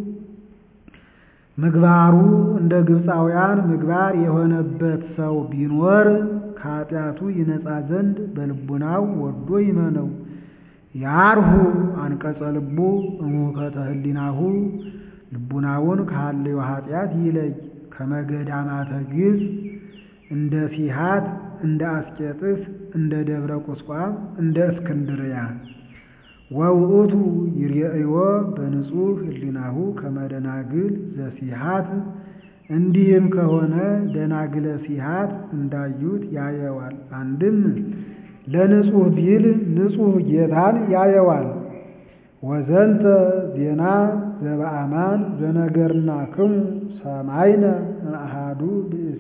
ምግባሩ እንደ ግብፃውያን ምግባር የሆነበት ሰው ቢኖር ከኃጢአቱ ይነጻ ዘንድ በልቡናው ወዶ ይመነው። ያርሁ አንቀጸ ልቡ እሙከተ ህሊናሁ ልቡናውን ካለዩ ኃጢአት ይለይ። ከመገዳማተ ግብፅ እንደ ሲሃት እንደ አስቄጥስ እንደ ደብረ ቁስቋም እንደ እስክንድርያ ወውእቱ ይርአዮ በንጹሕ ህሊናሁ ከመደናግል ዘሲሃት እንዲህም ከሆነ ደናግለ ሲሃት እንዳዩት ያየዋል። አንድም ለንጹሕ ቢል ንጹሕ ጌታን ያየዋል። ወዘንተ ዜና ዘበአማን ዘነገርናክሙ ሰማይነ እምአሐዱ ብእሲ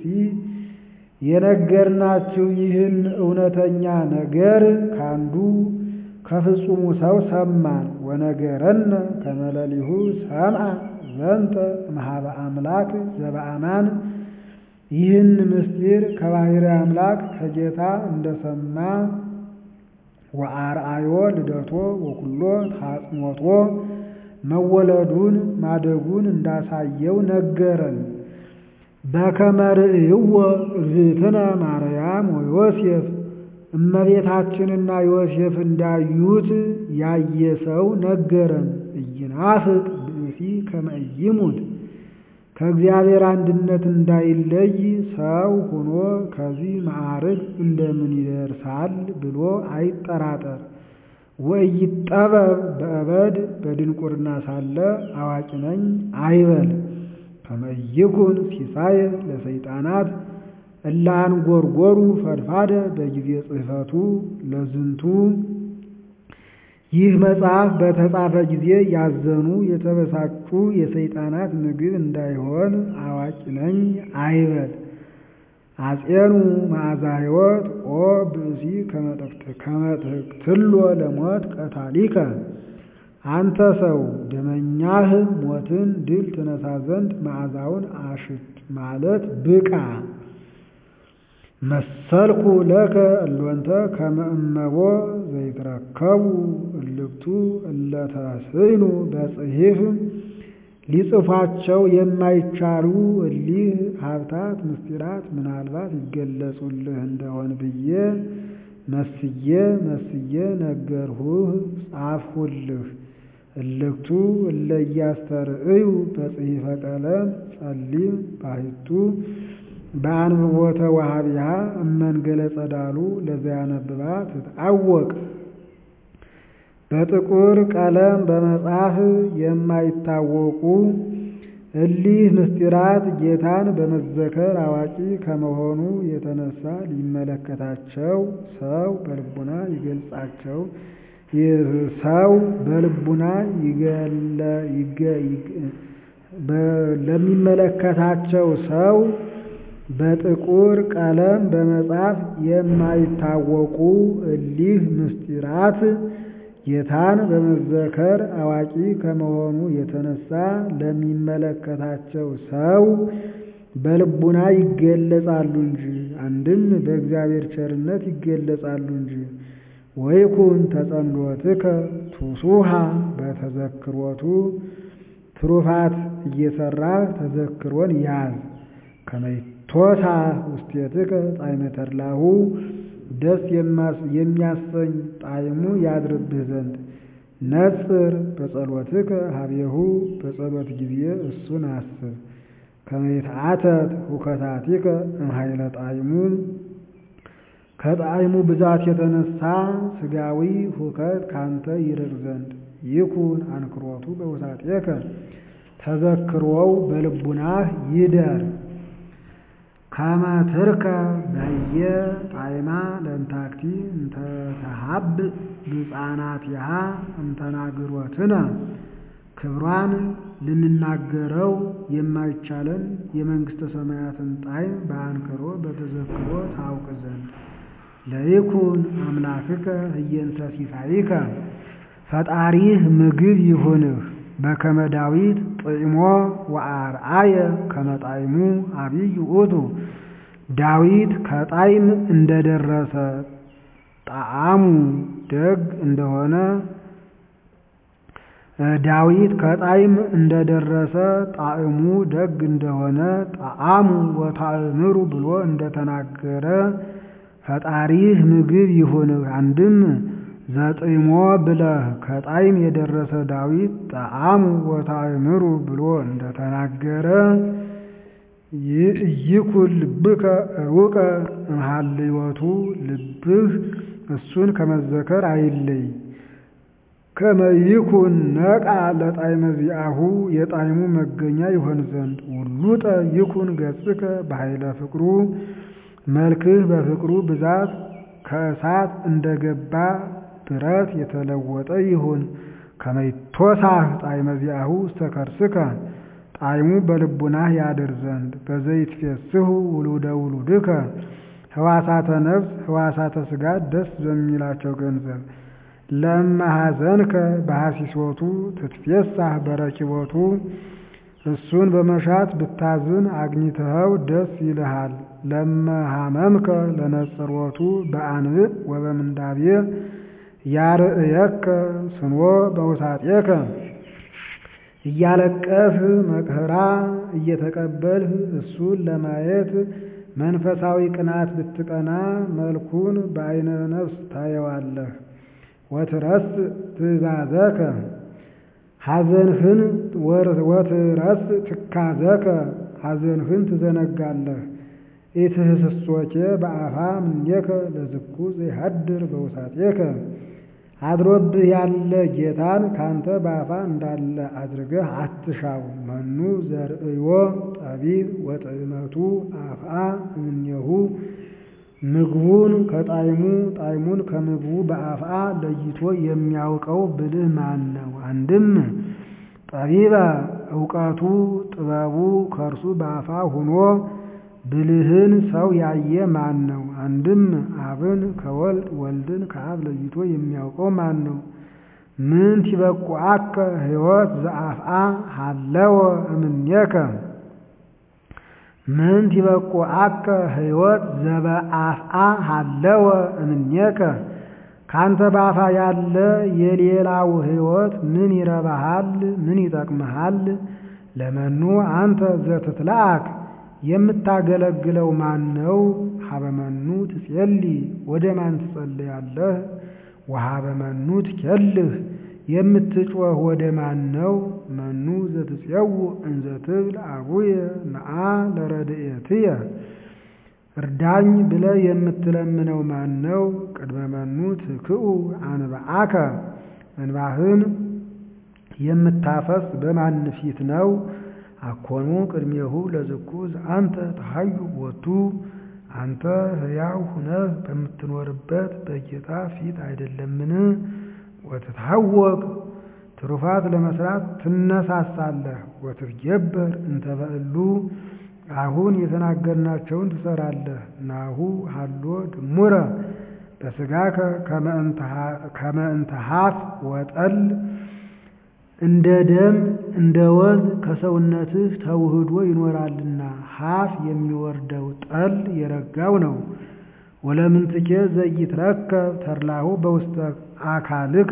የነገርናችሁ ይህን እውነተኛ ነገር ካንዱ ከፍጹሙ ሰው ሰማን። ወነገረነ ከመለሊሁ ሰምዐ ዘንተ እምኀበ አምላክ ዘበአማን ይህን ምስጢር ከባሕርይ አምላክ ከጌታ እንደሰማ ወአርአዮ ልደቶ ወኩሎ ታጽሞቶ መወለዱን ማደጉን እንዳሳየው ነገረን። በከመ ርእይዎ እግዝእትነ ማርያም ወዮሴፍ እመቤታችንና ዮሴፍ እንዳዩት ያየ ሰው ነገረን። ኢይናፍቅ ብእሲ ከመ ኢይሙት ከእግዚአብሔር አንድነት እንዳይለይ ሰው ሆኖ ከዚህ ማዕርግ እንደምን ይደርሳል ብሎ አይጠራጠር። ወኢይጠበብ በእበድ በድንቁርና ሳለ አዋቂ ነኝ አይበል። ከመ ይኩን ሲሳይ ለሰይጣናት እለ አንጐርጐሩ ፈድፋደ በጊዜ ጽሕፈቱ ለዝንቱ ይህ መጽሐፍ በተጻፈ ጊዜ ያዘኑ የተበሳጩ የሰይጣናት ምግብ እንዳይሆን አዋቂ ነኝ አይበል። አጼኑ መዓዛ ሕይወት ኦ ብእሲ ከመትክትሎ ለሞት ቀታሊከ አንተ ሰው ደመኛህ ሞትን ድል ትነሳ ዘንድ መዓዛውን አሽት ማለት ብቃ። መሰልኩ ለከ እሎንተ ከመ እመቦ ዘይትረከቡ እልክቱ እለተስዕኑ በጽሒፍ ሊጽፏቸው የማይቻሉ እሊህ ሀብታት ምስጢራት ምናልባት ይገለጹልህ እንደሆን ብዬ መስዬ መስዬ ነገርሁህ ጻፍሁልህ። እልክቱ እለ ኢያስተርእዩ በጽሒፈ ቀለም ጸሊም ባሕቱ በአንብቦተ ወሃቢሃ እመንገለ ጸዳሉ ለዘያነብባ ትትዐወቅ በጥቁር ቀለም በመጻፍ የማይታወቁ እሊህ ምስጢራት ጌታን በመዘከር አዋቂ ከመሆኑ የተነሳ ሊመለከታቸው ሰው በልቡና ይገልጻቸው ሰው በልቡና ለሚመለከታቸው ሰው በጥቁር ቀለም በመጻፍ የማይታወቁ እሊህ ምስጢራት ጌታን በመዘከር አዋቂ ከመሆኑ የተነሳ ለሚመለከታቸው ሰው በልቡና ይገለጻሉ እንጂ አንድም በእግዚአብሔር ቸርነት ይገለጻሉ እንጂ። ወይኩን ተጸምዶትከ ቱሱሃ በተዘክሮቱ ትሩፋት እየሰራ ተዘክሮን ያዝ። ከመይቶታ ውስቴትከ ጣዕመ ተድላሁ ደስ የሚያሰኝ ጣዕሙ ያድርብህ ዘንድ ነጽር በጸሎትከ ሀቤሁ በጸሎት ጊዜ እሱን አስብ። ከመይትዓተት ሁከታቲከ እምኃይለ ጣዕሙ ከጣዕሙ ብዛት የተነሳ ሥጋዊ ሁከት ካንተ ይርቅ ዘንድ ይኩን አንክሮቱ በውሳጤከ ተዘክሮው በልቡናህ ይደር ከመ ትርከ በህየ ጣዕማ ለእንታክቲ እንተተሃብ ብፃናቲሃ እንተናግሮትነ ክብሯን ልንናገረው የማይቻለን የመንግሥተ ሰማያትን ጣዕም በአንክሮ በተዘክሮ ታውቅ ዘንድ ለይኩን አምላክከ ህየንተ ሲሳይከ ፈጣሪህ ምግብ ይሁንህ በከመ ዳዊት ጥዕሞ ወአርአየ ከመ ጣዕሙ አብይ ውእቱ ዳዊት ከጣዕም እንደደረሰ ጣዕሙ ደግ እንደሆነ ዳዊት ከጣዕም እንደደረሰ ጣዕሙ ደግ እንደሆነ ጣዕሙ ወታእምሩ ብሎ እንደተናገረ ፈጣሪህ ምግብ ይሁንህ። አንድም ዘጥሞ ብለህ ከጣዕም የደረሰ ዳዊት ጣዕሙ ወታእምሩ ብሎ እንደተናገረ ይኩን ልብከ ሩቀ እምሃልዮቱ ልብህ እሱን ከመዘከር አይለይ። ከመ ይኩን ነቃ ለጣዕመ ዚአሁ የጣዕሙ መገኛ ይሆን ዘንድ ውሉጠ ይኩን ገጽከ በኃይለ ፍቅሩ መልክህ በፍቅሩ ብዛት ከእሳት እንደገባ ብረት የተለወጠ ይሁን። ከመ ይትወሳህ ጣዕመ ዚአሁ ውስተ ከርስከ ጣዕሙ በልቡናህ ያድር ዘንድ በዘይትፌስሑ ውሉደ ውሉድከ ሕዋሳተ ነፍስ ሕዋሳተ ሥጋ ደስ በሚላቸው ገንዘብ ለመሐዘንከ በሐሲሶቱ ትትፌሳህ በረኪቦቱ እሱን በመሻት ብታዝን አግኝተኸው ደስ ይልሃል። ለመሃመምከ ለነጽሮቱ በአንብዕ ወበምንዳቤ ያርእየከ ስንዎ በውሳጤከ እያለቀስህ መከራ እየተቀበልህ እሱን ለማየት መንፈሳዊ ቅናት ብትቀና መልኩን በዐይነ ነፍስ ታየዋለህ። ወትረስ ትእዛዘከ ሐዘንህን ወትረስ ትካዘከ ሐዘንህን ትዘነጋለህ። ኢትህስሶኬ በአፋ እምኔከ ለዝኩ ዘይሃድር በውሳጤከ አድሮብህ ያለ ጌታን ካንተ በአፋ እንዳለ አድርገህ አትሻው። መኑ ዘርእዮ ጠቢብ ወጥዕመቱ አፍአ እምኔሁ ምግቡን ከጣዕሙ ጣዕሙን ከምግቡ በአፍአ ለይቶ የሚያውቀው ብልህ ማን ነው? አንድም ጠቢበ እውቀቱ ጥበቡ ከእርሱ በአፋ ሆኖ ብልህን ሰው ያየ ማን ነው? አንድም አብን ከወልድ ወልድን ከአብ ለይቶ የሚያውቀው ማን ነው? ምን ትበቁዐከ ሕይወት ዘአፍአ ሀለወ እምኔከ ምን ትበቁዐከ ሕይወት ዘበአፍአ ሀለወ እምኔከ ካንተ በአፋ ያለ የሌላው ሕይወት ምን ይረባሃል? ምን ይጠቅምሃል? ለመኑ አንተ ዘትትለአክ የምታገለግለው ማን ነው? ሀበመኑ ትጼሊ ወደ ማን ትጸልያለህ? ወሀበመኑ ትኬልህ የምትጮህ ወደ ማን ነው? መኑ ዘትፄውዕ እንዘ ትብል አቡየ ነአ ለረድኤትየ እርዳኝ ብለህ የምትለምነው ማን ነው? ቅድመ መኑ ትክኡ አንብዓከ እንባህን የምታፈስ በማን ፊት ነው? አኮኑ ቅድሜሁ ለዝኩ ዘአንተ ተሐዩ ቦቱ አንተ ሕያው ሁነህ በምትኖርበት በጌታ ፊት አይደለምን? ወትትሐወክ ትሩፋት ለመስራት ትነሳሳለህ። ወትትጌበር እንተ በዕሉ አሁን የተናገርናቸውን ትሰራለህ። ናሁ ሀሎ ድሙረ በሥጋከ ከመ እንተ ሀፍ ወጠል እንደ ደም እንደ ወዝ ከሰውነትህ ተውህዶ ይኖራልና ሀፍ የሚወርደው ጠል የረጋው ነው። ወለምንትኬ ዘይትረከብ ተድላሁ በውስተ አካልከ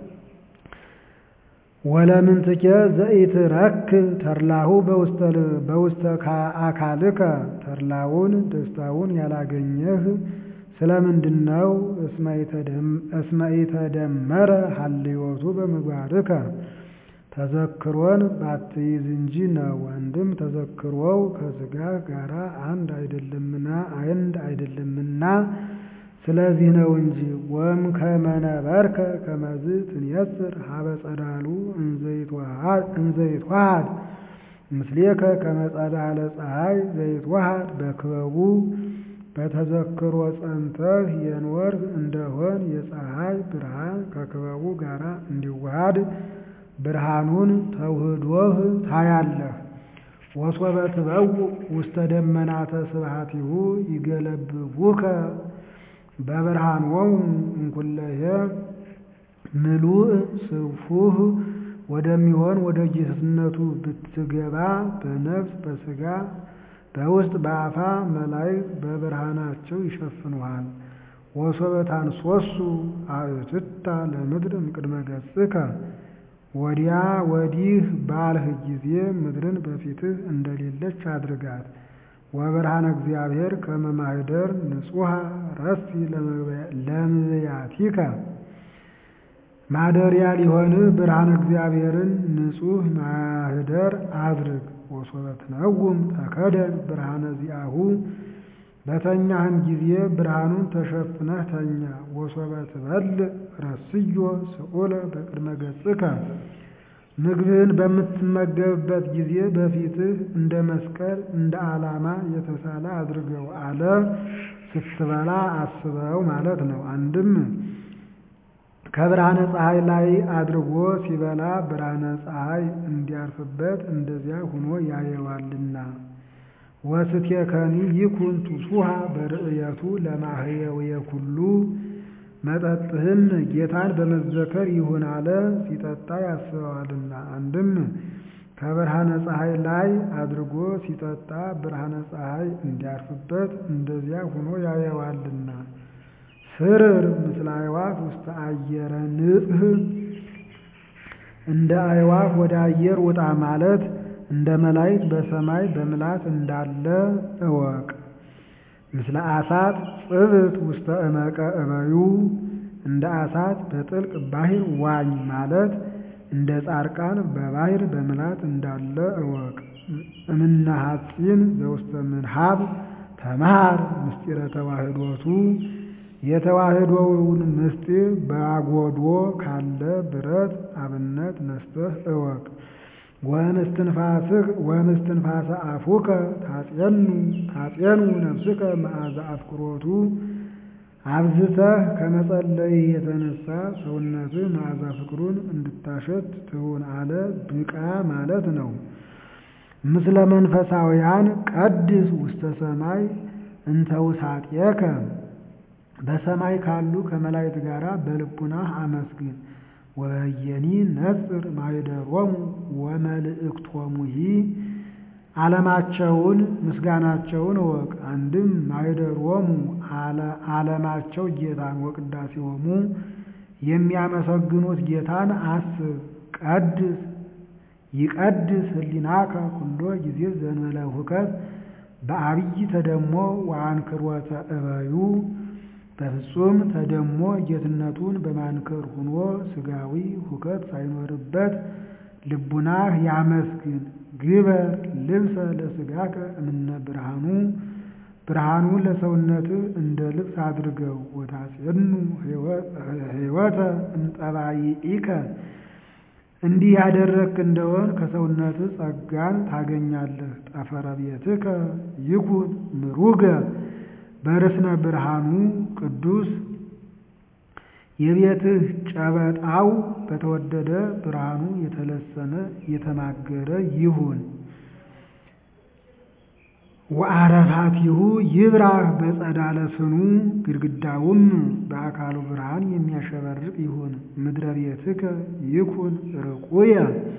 ወለምንትኬ ዘይትረክብ ተድላሁ በውስተ አካልከ ተድላውን ደስታውን ያላገኘህ ስለምንድን ነው? እስመ ኢተደመረ ሀልዮቱ በምግባርከ ተዘክሮን ባትይዝ እንጂ ነው። አንድም ተዘክሮው ከሥጋ ጋር አንድ አይደለምና አንድ አይደለምና ስለዚህ ነው እንጂ ወም ከመነበርከ ከመዝ ትንየስር ሀበ ጸዳሉ እንዘይትዋሃድ ምስሌከ ከመጸዳለ ፀሐይ ዘይትዋሃድ በክበቡ በተዘክሮ ጸንተህ የኖርህ እንደሆን የፀሐይ ብርሃን ከክበቡ ጋር እንዲዋሃድ ብርሃኑን ተውህዶህ ታያለህ። ወሶበ ትበውእ ውስተ ደመናተ ስብሐቲሁ ይገለብቡከ በብርሃኖሙ እንኩለሄ ምሉእ ስፉህ ወደሚሆን ወደ ጌትነቱ ብትገባ በነፍስ በሥጋ በውስጥ በአፋ መላእክት በብርሃናቸው ይሸፍኑሃል። ወሶበ ታንሶሱ አእትታ ለምድር እምቅድመ ገጽከ ወዲያ ወዲህ ባልህ ጊዜ ምድርን በፊትህ እንደሌለች አድርጋት። ወብርሃነ እግዚአብሔር ከመ ማኅደር ንጹሐ ረሲ ለምብያቲከ ማደሪያ ሊሆንህ ብርሃነ እግዚአብሔርን ንጹሕ ማኅደር አድርግ። ወሶበ ትነውም ተከደን ብርሃነ ዚአሁ በተኛህም ጊዜ ብርሃኑን ተሸፍነህ ተኛ። ወሶበ ትበልዕ ረስዮ ስዑለ በቅድመ ገጽከ ምግብህን በምትመገብበት ጊዜ በፊትህ እንደ መስቀል እንደ ዓላማ የተሳለ አድርገው አለ። ስትበላ አስበው ማለት ነው። አንድም ከብርሃነ ፀሐይ ላይ አድርጎ ሲበላ ብርሃነ ፀሐይ እንዲያርፍበት እንደዚያ ሆኖ ያየዋልና። ወስትየከኒ ይኩን ቱሱሃ በርእየቱ ለማህየውየ ኩሉ መጠጥህም ጌታን በመዘከር ይሁን አለ። ሲጠጣ ያስበዋልና። አንድም ከብርሃነ ፀሐይ ላይ አድርጎ ሲጠጣ ብርሃነ ፀሐይ እንዲያርፍበት እንደዚያ ሆኖ ያየዋልና። ስርር ምስለ አዕዋፍ ውስተ አየረ ንጽህ እንደ አዕዋፍ ወደ አየር ውጣ ማለት እንደ መላእክት በሰማይ በምላት እንዳለ እወቅ። ምስለ አሳት ጽብት ውስተ እመቀ እበዩ እንደ አሳት በጥልቅ ባሕር ዋኝ ማለት እንደ ጻርቃን በባሕር በምላት እንዳለ እወቅ። እምነ ሐጺን ዘውስተ ምንሃብ ተማር ምስጢረ ተዋህዶቱ የተዋህዶውን ምስጢር በአጎዶ ካለ ብረት አብነት ነስተህ እወቅ። ወእምስትንፋሰ አፉከ ታጼኑ ታጼኑ ነፍስከ መዓዛ አፍቅሮቱ አብዝተህ ከመጸለይ የተነሳ ሰውነትህ መዓዛ ፍቅሩን እንድታሸት ትሁን አለ። ብቃ ማለት ነው። ምስለ መንፈሳውያን ቀድስ ውስተ ሰማይ እንተ ውሳጤከ በሰማይ ካሉ ከመላእክት ጋር በልቡናህ አመስግን። ወየኒ ነጽር ማኅደሮሙ ወመልእክቶሙሂ ዓለማቸውን ምስጋናቸውን እወቅ። አንድም ማኅደሮሙ ዓለማቸው ጌታን ወቅዳሴሆሙ የሚያመሰግኑት ጌታን አስብ። ቀድስ ይቀድስ ህሊናከ ኩሎ ጊዜ ዘንበለ ሁከት በአብይ ተደሞ ወአንክሮተ እበዩ በፍጹም ተደሞ ጌትነቱን በማንከር ሁኖ ስጋዊ ሁከት ሳይኖርበት ልቡናህ ያመስግን። ግበር ልብሰ ለስጋከ እምነ ብርሃኑ ብርሃኑ ለሰውነትህ እንደ ልብስ አድርገው። ወታጼኑ ሕይወተ እምጠባይኢከ እንዲህ ያደረግክ እንደሆን ከሰውነትህ ጸጋን ታገኛለህ። ጠፈረ ቤትከ ይኩን ምሩገ በርስነ ብርሃኑ ቅዱስ የቤትህ ጨበጣው በተወደደ ብርሃኑ የተለሰነ የተማገረ ይሁን። ወአረፋቲሁ ይብራህ በጸዳለ ስኑ ግድግዳውም በአካሉ ብርሃን የሚያሸበርቅ ይሁን። ምድረ ቤትከ ይኩን ርቁየ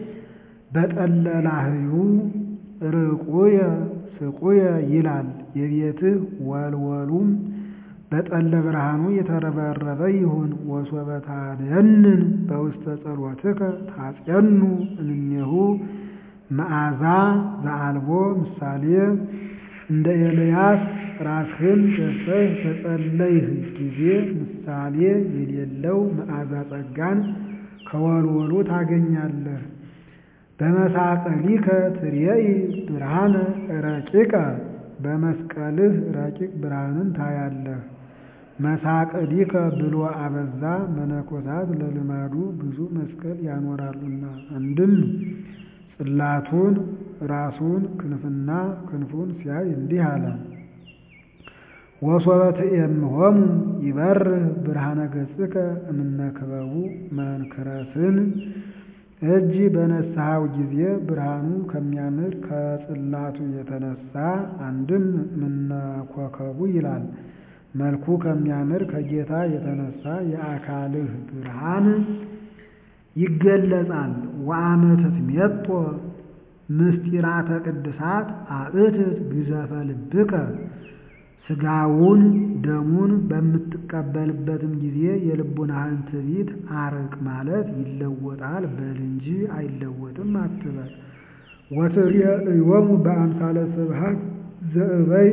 በጠለላህዩ ርቁየ ስቁየ ይላል። የቤትህ ወልወሉም በጠለ ብርሃኑ የተረበረበ ይሁን። ወሶበ ታደንን በውስተ ጸሎትከ ታጼኑ እምኔሁ መዓዛ ዘአልቦ ምሳሌ እንደ ኤልያስ ራስህን ደፍተህ በጸለይህ ጊዜ ምሳሌ የሌለው መዓዛ ጸጋን ከወልወሉ ታገኛለህ። በመሳቀሊከ ትርየኢ ብርሃነ ረቂቀ በመስቀልህ ረቂቅ ብርሃንን ታያለህ። መሳቅዲከ ብሎ አበዛ። መነኮሳት ለልማዱ ብዙ መስቀል ያኖራሉና አንድም ጽላቱን ራሱን ክንፍና ክንፉን ሲያይ እንዲህ አለ። ወሶበ ትኤምሆሙ ይበርህ ብርሃነ ገጽከ እምነ ክበቡ መንክረስን እጅ በነሳኸው ጊዜ ብርሃኑ ከሚያምር ከጽላቱ የተነሳ አንድም እምነ ኮከቡ ይላል። መልኩ ከሚያምር ከጌታ የተነሳ የአካልህ ብርሃን ይገለጻል። ወአመ ትትሜጦ ምስጢራተ ቅድሳት አእትት ግዘፈ ልብከ ሥጋውን ደሙን በምትቀበልበትም ጊዜ የልቡናህን ትዕቢት አርቅ ማለት ይለወጣል በል እንጂ አይለወጥም አትበል። ወትሬእዮሙ በአምሳለ ስብሐት ዘእበይ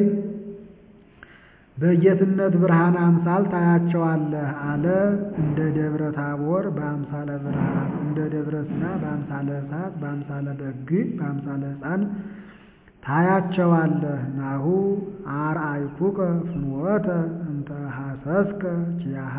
በጌትነት ብርሃን አምሳል ታያቸዋለህ አለ። እንደ ደብረ ታቦር በአምሳለ ብርሃን፣ እንደ ደብረ ሲና በአምሳለ እሳት፣ በአምሳለ በግ፣ በአምሳለ ሕፃን ታያቸዋለህ። ናሁ አርአይኩከ ፍኖተ እንተ ሐሰስከ ኪያሃ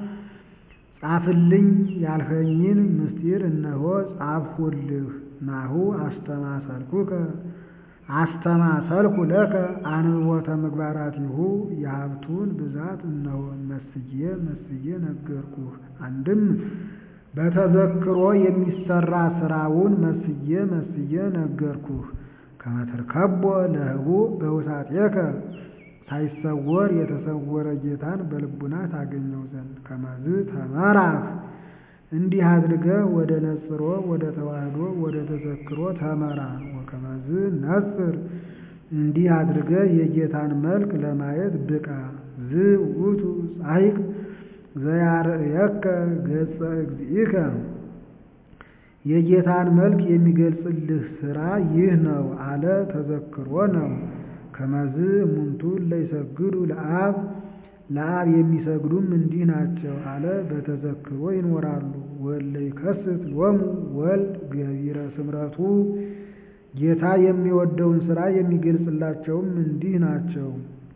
ጻፍልኝ ያልኸኝን ምስጢር እነሆ ጻፍሁልህ። ናሁ አስተማሰልኩከ አስተማሰልኩ ለከ አንብቦተ ምግባራቲሁ የሀብቱን ብዛት እነሆ መስዬ መስዬ ነገርኩህ። አንድም በተዘክሮ የሚሰራ ስራውን መስዬ መስዬ ነገርኩህ። ከመትርከቦ ለህቡ በውሳጤከ ሳይሰወር የተሰወረ ጌታን በልቡና ታገኘው ዘንድ ከመዝ ተመራህ እንዲህ አድርገህ ወደ ነጽሮ ወደ ተዋህዶ ወደ ተዘክሮ ተመራ። ወከመዝ ነጽር እንዲህ አድርገህ የጌታን መልክ ለማየት ብቃ። ዝ ውእቱ ጻይቅ ዘያርእየከ ገጸ እግዚእከ የጌታን መልክ የሚገልጽልህ ስራ ይህ ነው አለ። ተዘክሮ ነው። ከመዝ እሙንቱ ለይሰግዱ ለአብ ለአብ የሚሰግዱም እንዲህ ናቸው አለ። በተዘክሮ ይኖራሉ። ወለ ይከስት ሎሙ ወልድ ገቢረ ስምረቱ ጌታ የሚወደውን ስራ የሚገልጽላቸውም እንዲህ ናቸው።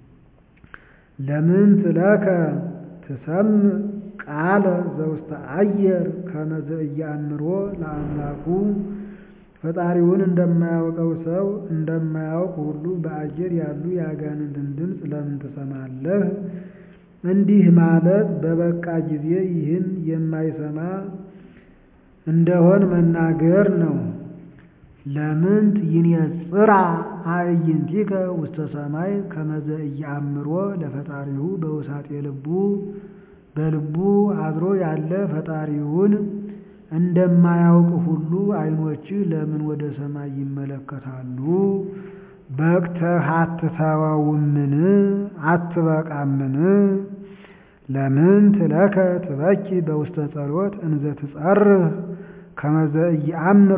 ለምን ትለከ ትሰምዕ ቃለ ዘውስተ አየር ከመዘ እያእምሮ ለአምላኩ ፈጣሪውን እንደማያውቀው ሰው እንደማያውቅ ሁሉ በአየር ያሉ የአጋንንትን ድምፅ ለምን ትሰማለህ? እንዲህ ማለት በበቃ ጊዜ ይህን የማይሰማ እንደሆን መናገር ነው። ለምንት ይንጽራ አዕይንቲከ ውስተ ሰማይ ከመዘ እያአምሮ ለፈጣሪሁ በውሳጤ ልቡ በልቡ አድሮ ያለ ፈጣሪውን እንደማያውቅ ሁሉ ዓይኖችህ ለምን ወደ ሰማይ ይመለከታሉ? በቅተህ አትተወውምን? አትበቃምን? ለምን ትለከ ትበኪ በውስተ ጸሎት እንዘ ትጸርህ ከመዘ ኢየአምር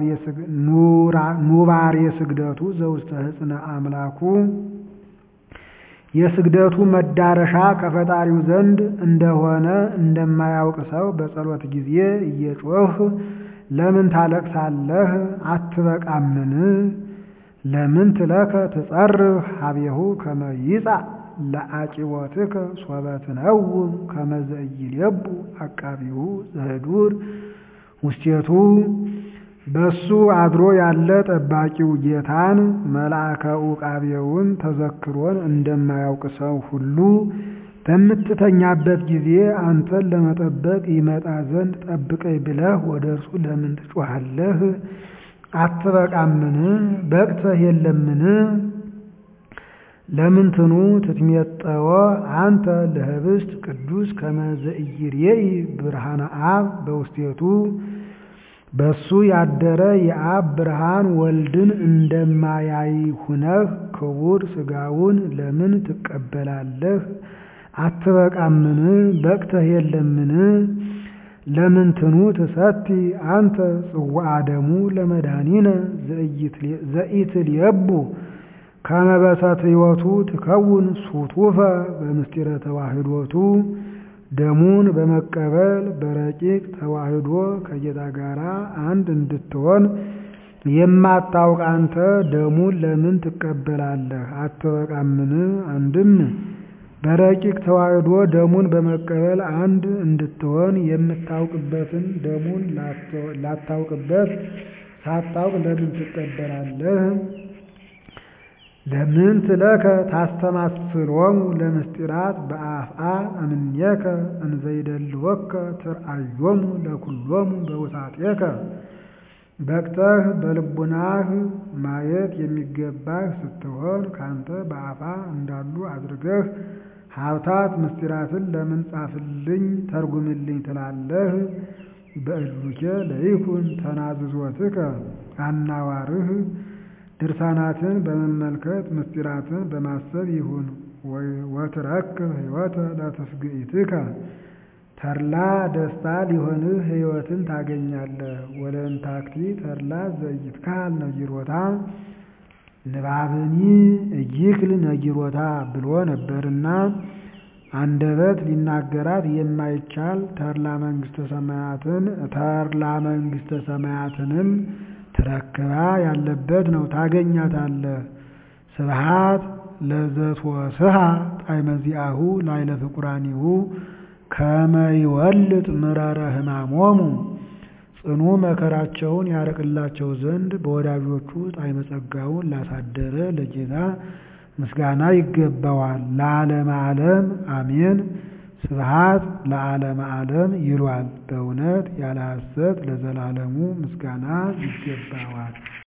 ኑባሬ ስግደቱ ዘውስተ ሕፅነ አምላኩ የስግደቱ መዳረሻ ከፈጣሪው ዘንድ እንደሆነ እንደማያውቅ ሰው በጸሎት ጊዜ እየጮህ ለምን ታለቅሳለህ? አትበቃምን? ለምን ትለከ ትጸርህ ሀቤሁ ከመ ይጻእ ለአቂቦትከ ሶበ ትነውም ከመ ዘኢይሌቡ አቃቢሁ ዘህዱር ውስቴቱ በሱ አድሮ ያለ ጠባቂው ጌታን መልአከ ዑቃቤውን ተዘክሮን እንደማያውቅ ሰው ሁሉ በምትተኛበት ጊዜ አንተን ለመጠበቅ ይመጣ ዘንድ ጠብቀኝ ብለህ ወደ እርሱ ለምን ትጮኻለህ? አትበቃምን? በቅተህ የለምን? ለምንትኑ ትትሜጠወ አንተ ለህብስት ቅዱስ ከመ ዘኢይሬኢ ብርሃነ አብ በውስቴቱ በሱ ያደረ የአብ ብርሃን ወልድን እንደማያይ ሁነህ ክቡር ሥጋውን ለምን ትቀበላለህ? አትበቃምን? በቅተህ የለምን? ለምንትኑ ትሰቲ አንተ ጽዋዐ ደሙ ለመድኃኒነ ዘኢትልየቡ ከመ በሰትዮቱ ትከውን ሱቱፈ በምስጢረ ተዋህዶቱ ደሙን በመቀበል በረቂቅ ተዋህዶ ከጌታ ጋር አንድ እንድትሆን የማታውቅ አንተ ደሙን ለምን ትቀበላለህ? አትበቃምን? አንድም በረቂቅ ተዋሕዶ ደሙን በመቀበል አንድ እንድትሆን የምታውቅበትን ደሙን ላታውቅበት ሳታውቅ ለምን ትቀበላለህ? ለምን ትለከ ታስተማስሎሙ ለምስጢራት በአፍአ እምኔከ እንዘይደልወከ ትርአዮሙ ለኩሎሙ በውሳጤከ በቅተህ በልቡናህ ማየት የሚገባህ ስትሆን ካንተ በአፋ እንዳሉ አድርገህ ሀብታት ምስጢራትን ለምን ጻፍልኝ ተርጉምልኝ ትላለህ? በእሉኬ ለይኩን ተናዝዞትከ አናዋርህ ድርሳናትን በመመልከት ምስጢራትን በማሰብ ይሁን። ወትረክብ ሕይወተ ለትስግኢትከ ተድላ ደስታ ሊሆንህ ሕይወትን ታገኛለህ። ወለእንታክቲ ተድላ ዘኢትካል ነጊሮታ ንባብኒ እይክል ነጊሮታ ብሎ ነበርና አንደበት ሊናገራት የማይቻል ተድላ መንግሥተ ሰማያትን ተድላ መንግሥተ ሰማያትንም ትረክባ ያለበት ነው ታገኛታለህ። ስብሃት ለዘትወስሃ ጣዕመ ዚአሁ ላዕለ ፍቁራኒሁ ከመ ይወልጥ ምረረ ሕማሞሙ ጽኑ መከራቸውን ያርቅላቸው ዘንድ በወዳጆቹ ጣዕመ ጸጋውን ላሳደረ ለጌታ ምስጋና ይገባዋል። ለዓለመ ዓለም አሜን። ስብሃት ለዓለመ ዓለም ይሏል። በእውነት ያለ ሐሰት ለዘላለሙ ምስጋና ይገባዋል።